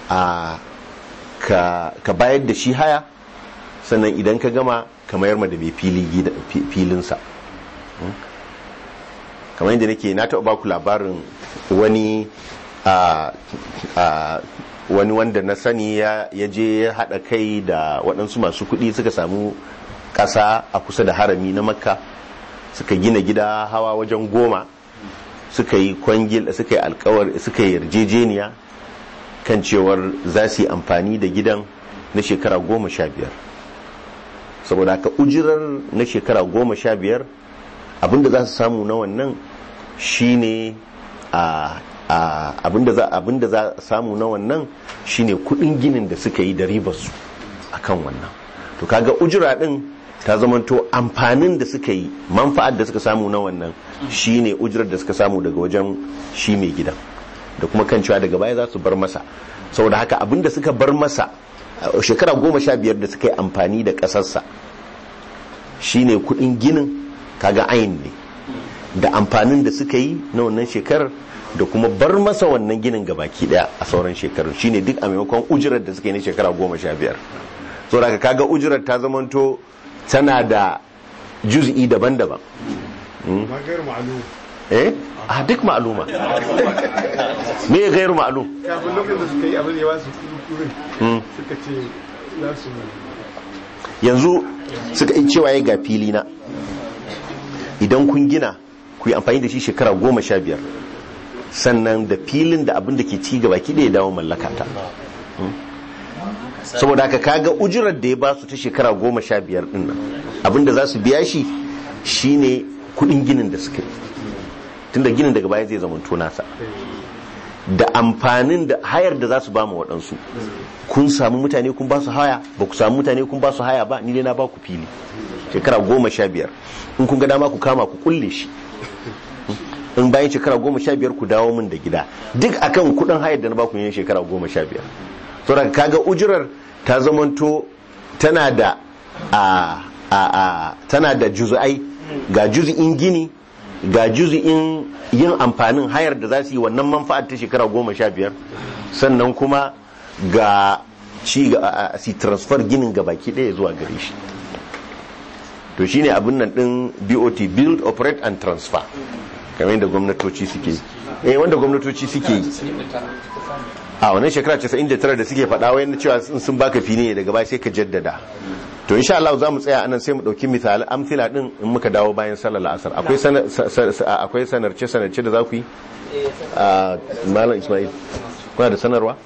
a ka, ka bayar da shi haya sannan idan ka gama ka mayar ma da mai fili gida- fi- filinsa Mm. kamar yadda nake na taɓa baku labarin wani a a wani wanda na sani ya ya je ya haɗa kai da waɗansu masu kuɗi suka samu ƙasa a kusa da harami na makka suka gina gida hawa wajen goma suka yi kwangil suka yi alkawar suka yi yarjejeniya kan cewar za su yi amfani da gidan na shekara goma sha biyar saboda haka ujirar na shekara goma sha biyar abinda za su samu na wannan shine a a abinda za abinda za a samu na wannan shine kudin ginin da suka yi da ribarsu akan wannan to kaga ujira din ta zamanto amfanin da suka yi manfa'ar da suka samu na wannan shine ujirar da suka samu daga wajen shi mai gidan da kuma kan cewa daga baya za su bar masa saboda haka abinda suka bar masa a shekara goma sha biyar da suka yi amfani da ƙasarsa shine kudin ginin kaga ayin ne da amfanin da suka yi na wannan shekarar da kuma bar masa wannan ginin gabaki daya a sauran shekarun shine duk a maimakon ujirar da suka yi na shekara goma sha biyar saboda haka kaga ujirar ta zamanto tana da juz'i daban-daban magar ma'alu eh a duk ma'aluma me ya gairu ma'alum kafin lokacin da suka yi abin ya ba su kurin Mm. suka ce za su yanzu suka yi cewa ya ga fili na idan kun gina ku yi amfani da shi shekara goma sha biyar sannan da filin da abin da ke ci gaba ki da ya dawo mallaka ta Mm. saboda haka kaga ujirar da ya ba su ta shekara goma sha biyar din nan abin da za su biya shi shine kudin ginin da suka yi tunda ginin daga baya zai zama nasa da amfanin da hayar da za su ba mu waɗansu kun samu mutane kun ba su haya ba ku samu mutane kun ba su haya ba ni dai na ba ku fili shekara goma sha biyar in kun ga dama ku kama ku kulle shi in bayan shekara goma sha biyar ku dawo min da gida duk akan kudin hayar da na ba ku yin shekara goma sha biyar saboda kaga ujurar ta zamanto tana da a a a tana da juzu'ai ga juzu'in gini ga juzu'in yin amfanin hayar da za su yi wannan manfa'ar ta shekara goma sha biyar sannan kuma ga ci ga a- a- si transfer ginin ga baki ɗaya zuwa gare shi to shine abin nan din BOT build operate and transfer kamar yadda gwamnatoci suke yi eh wanda gwamnatoci suke yi a wannan shekara 99 da suke faɗa wayan cewa in sun baka fili ne daga baya sai ka jaddada to insha Allah za mu tsaya anan sai mu dauki misali amsila din in muka dawo bayan sallar asar akwai sanar akwai sanarce sanarce da za ku yi a malam Ismail kuna da sanarwa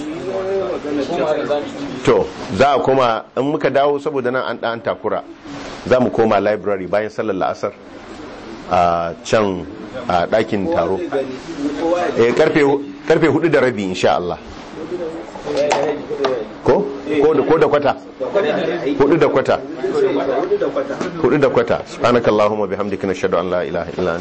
to za a koma in muka dawo saboda nan an ɗan takura za mu koma library bayan sallar la'asar a can a ɗakin taro eh karfe karfe hudu da rabi insha Allah ko ko da ko da kwata hudu da kwata hudu da kwata subhanakallahumma bihamdika nashhadu an la ilaha illa anta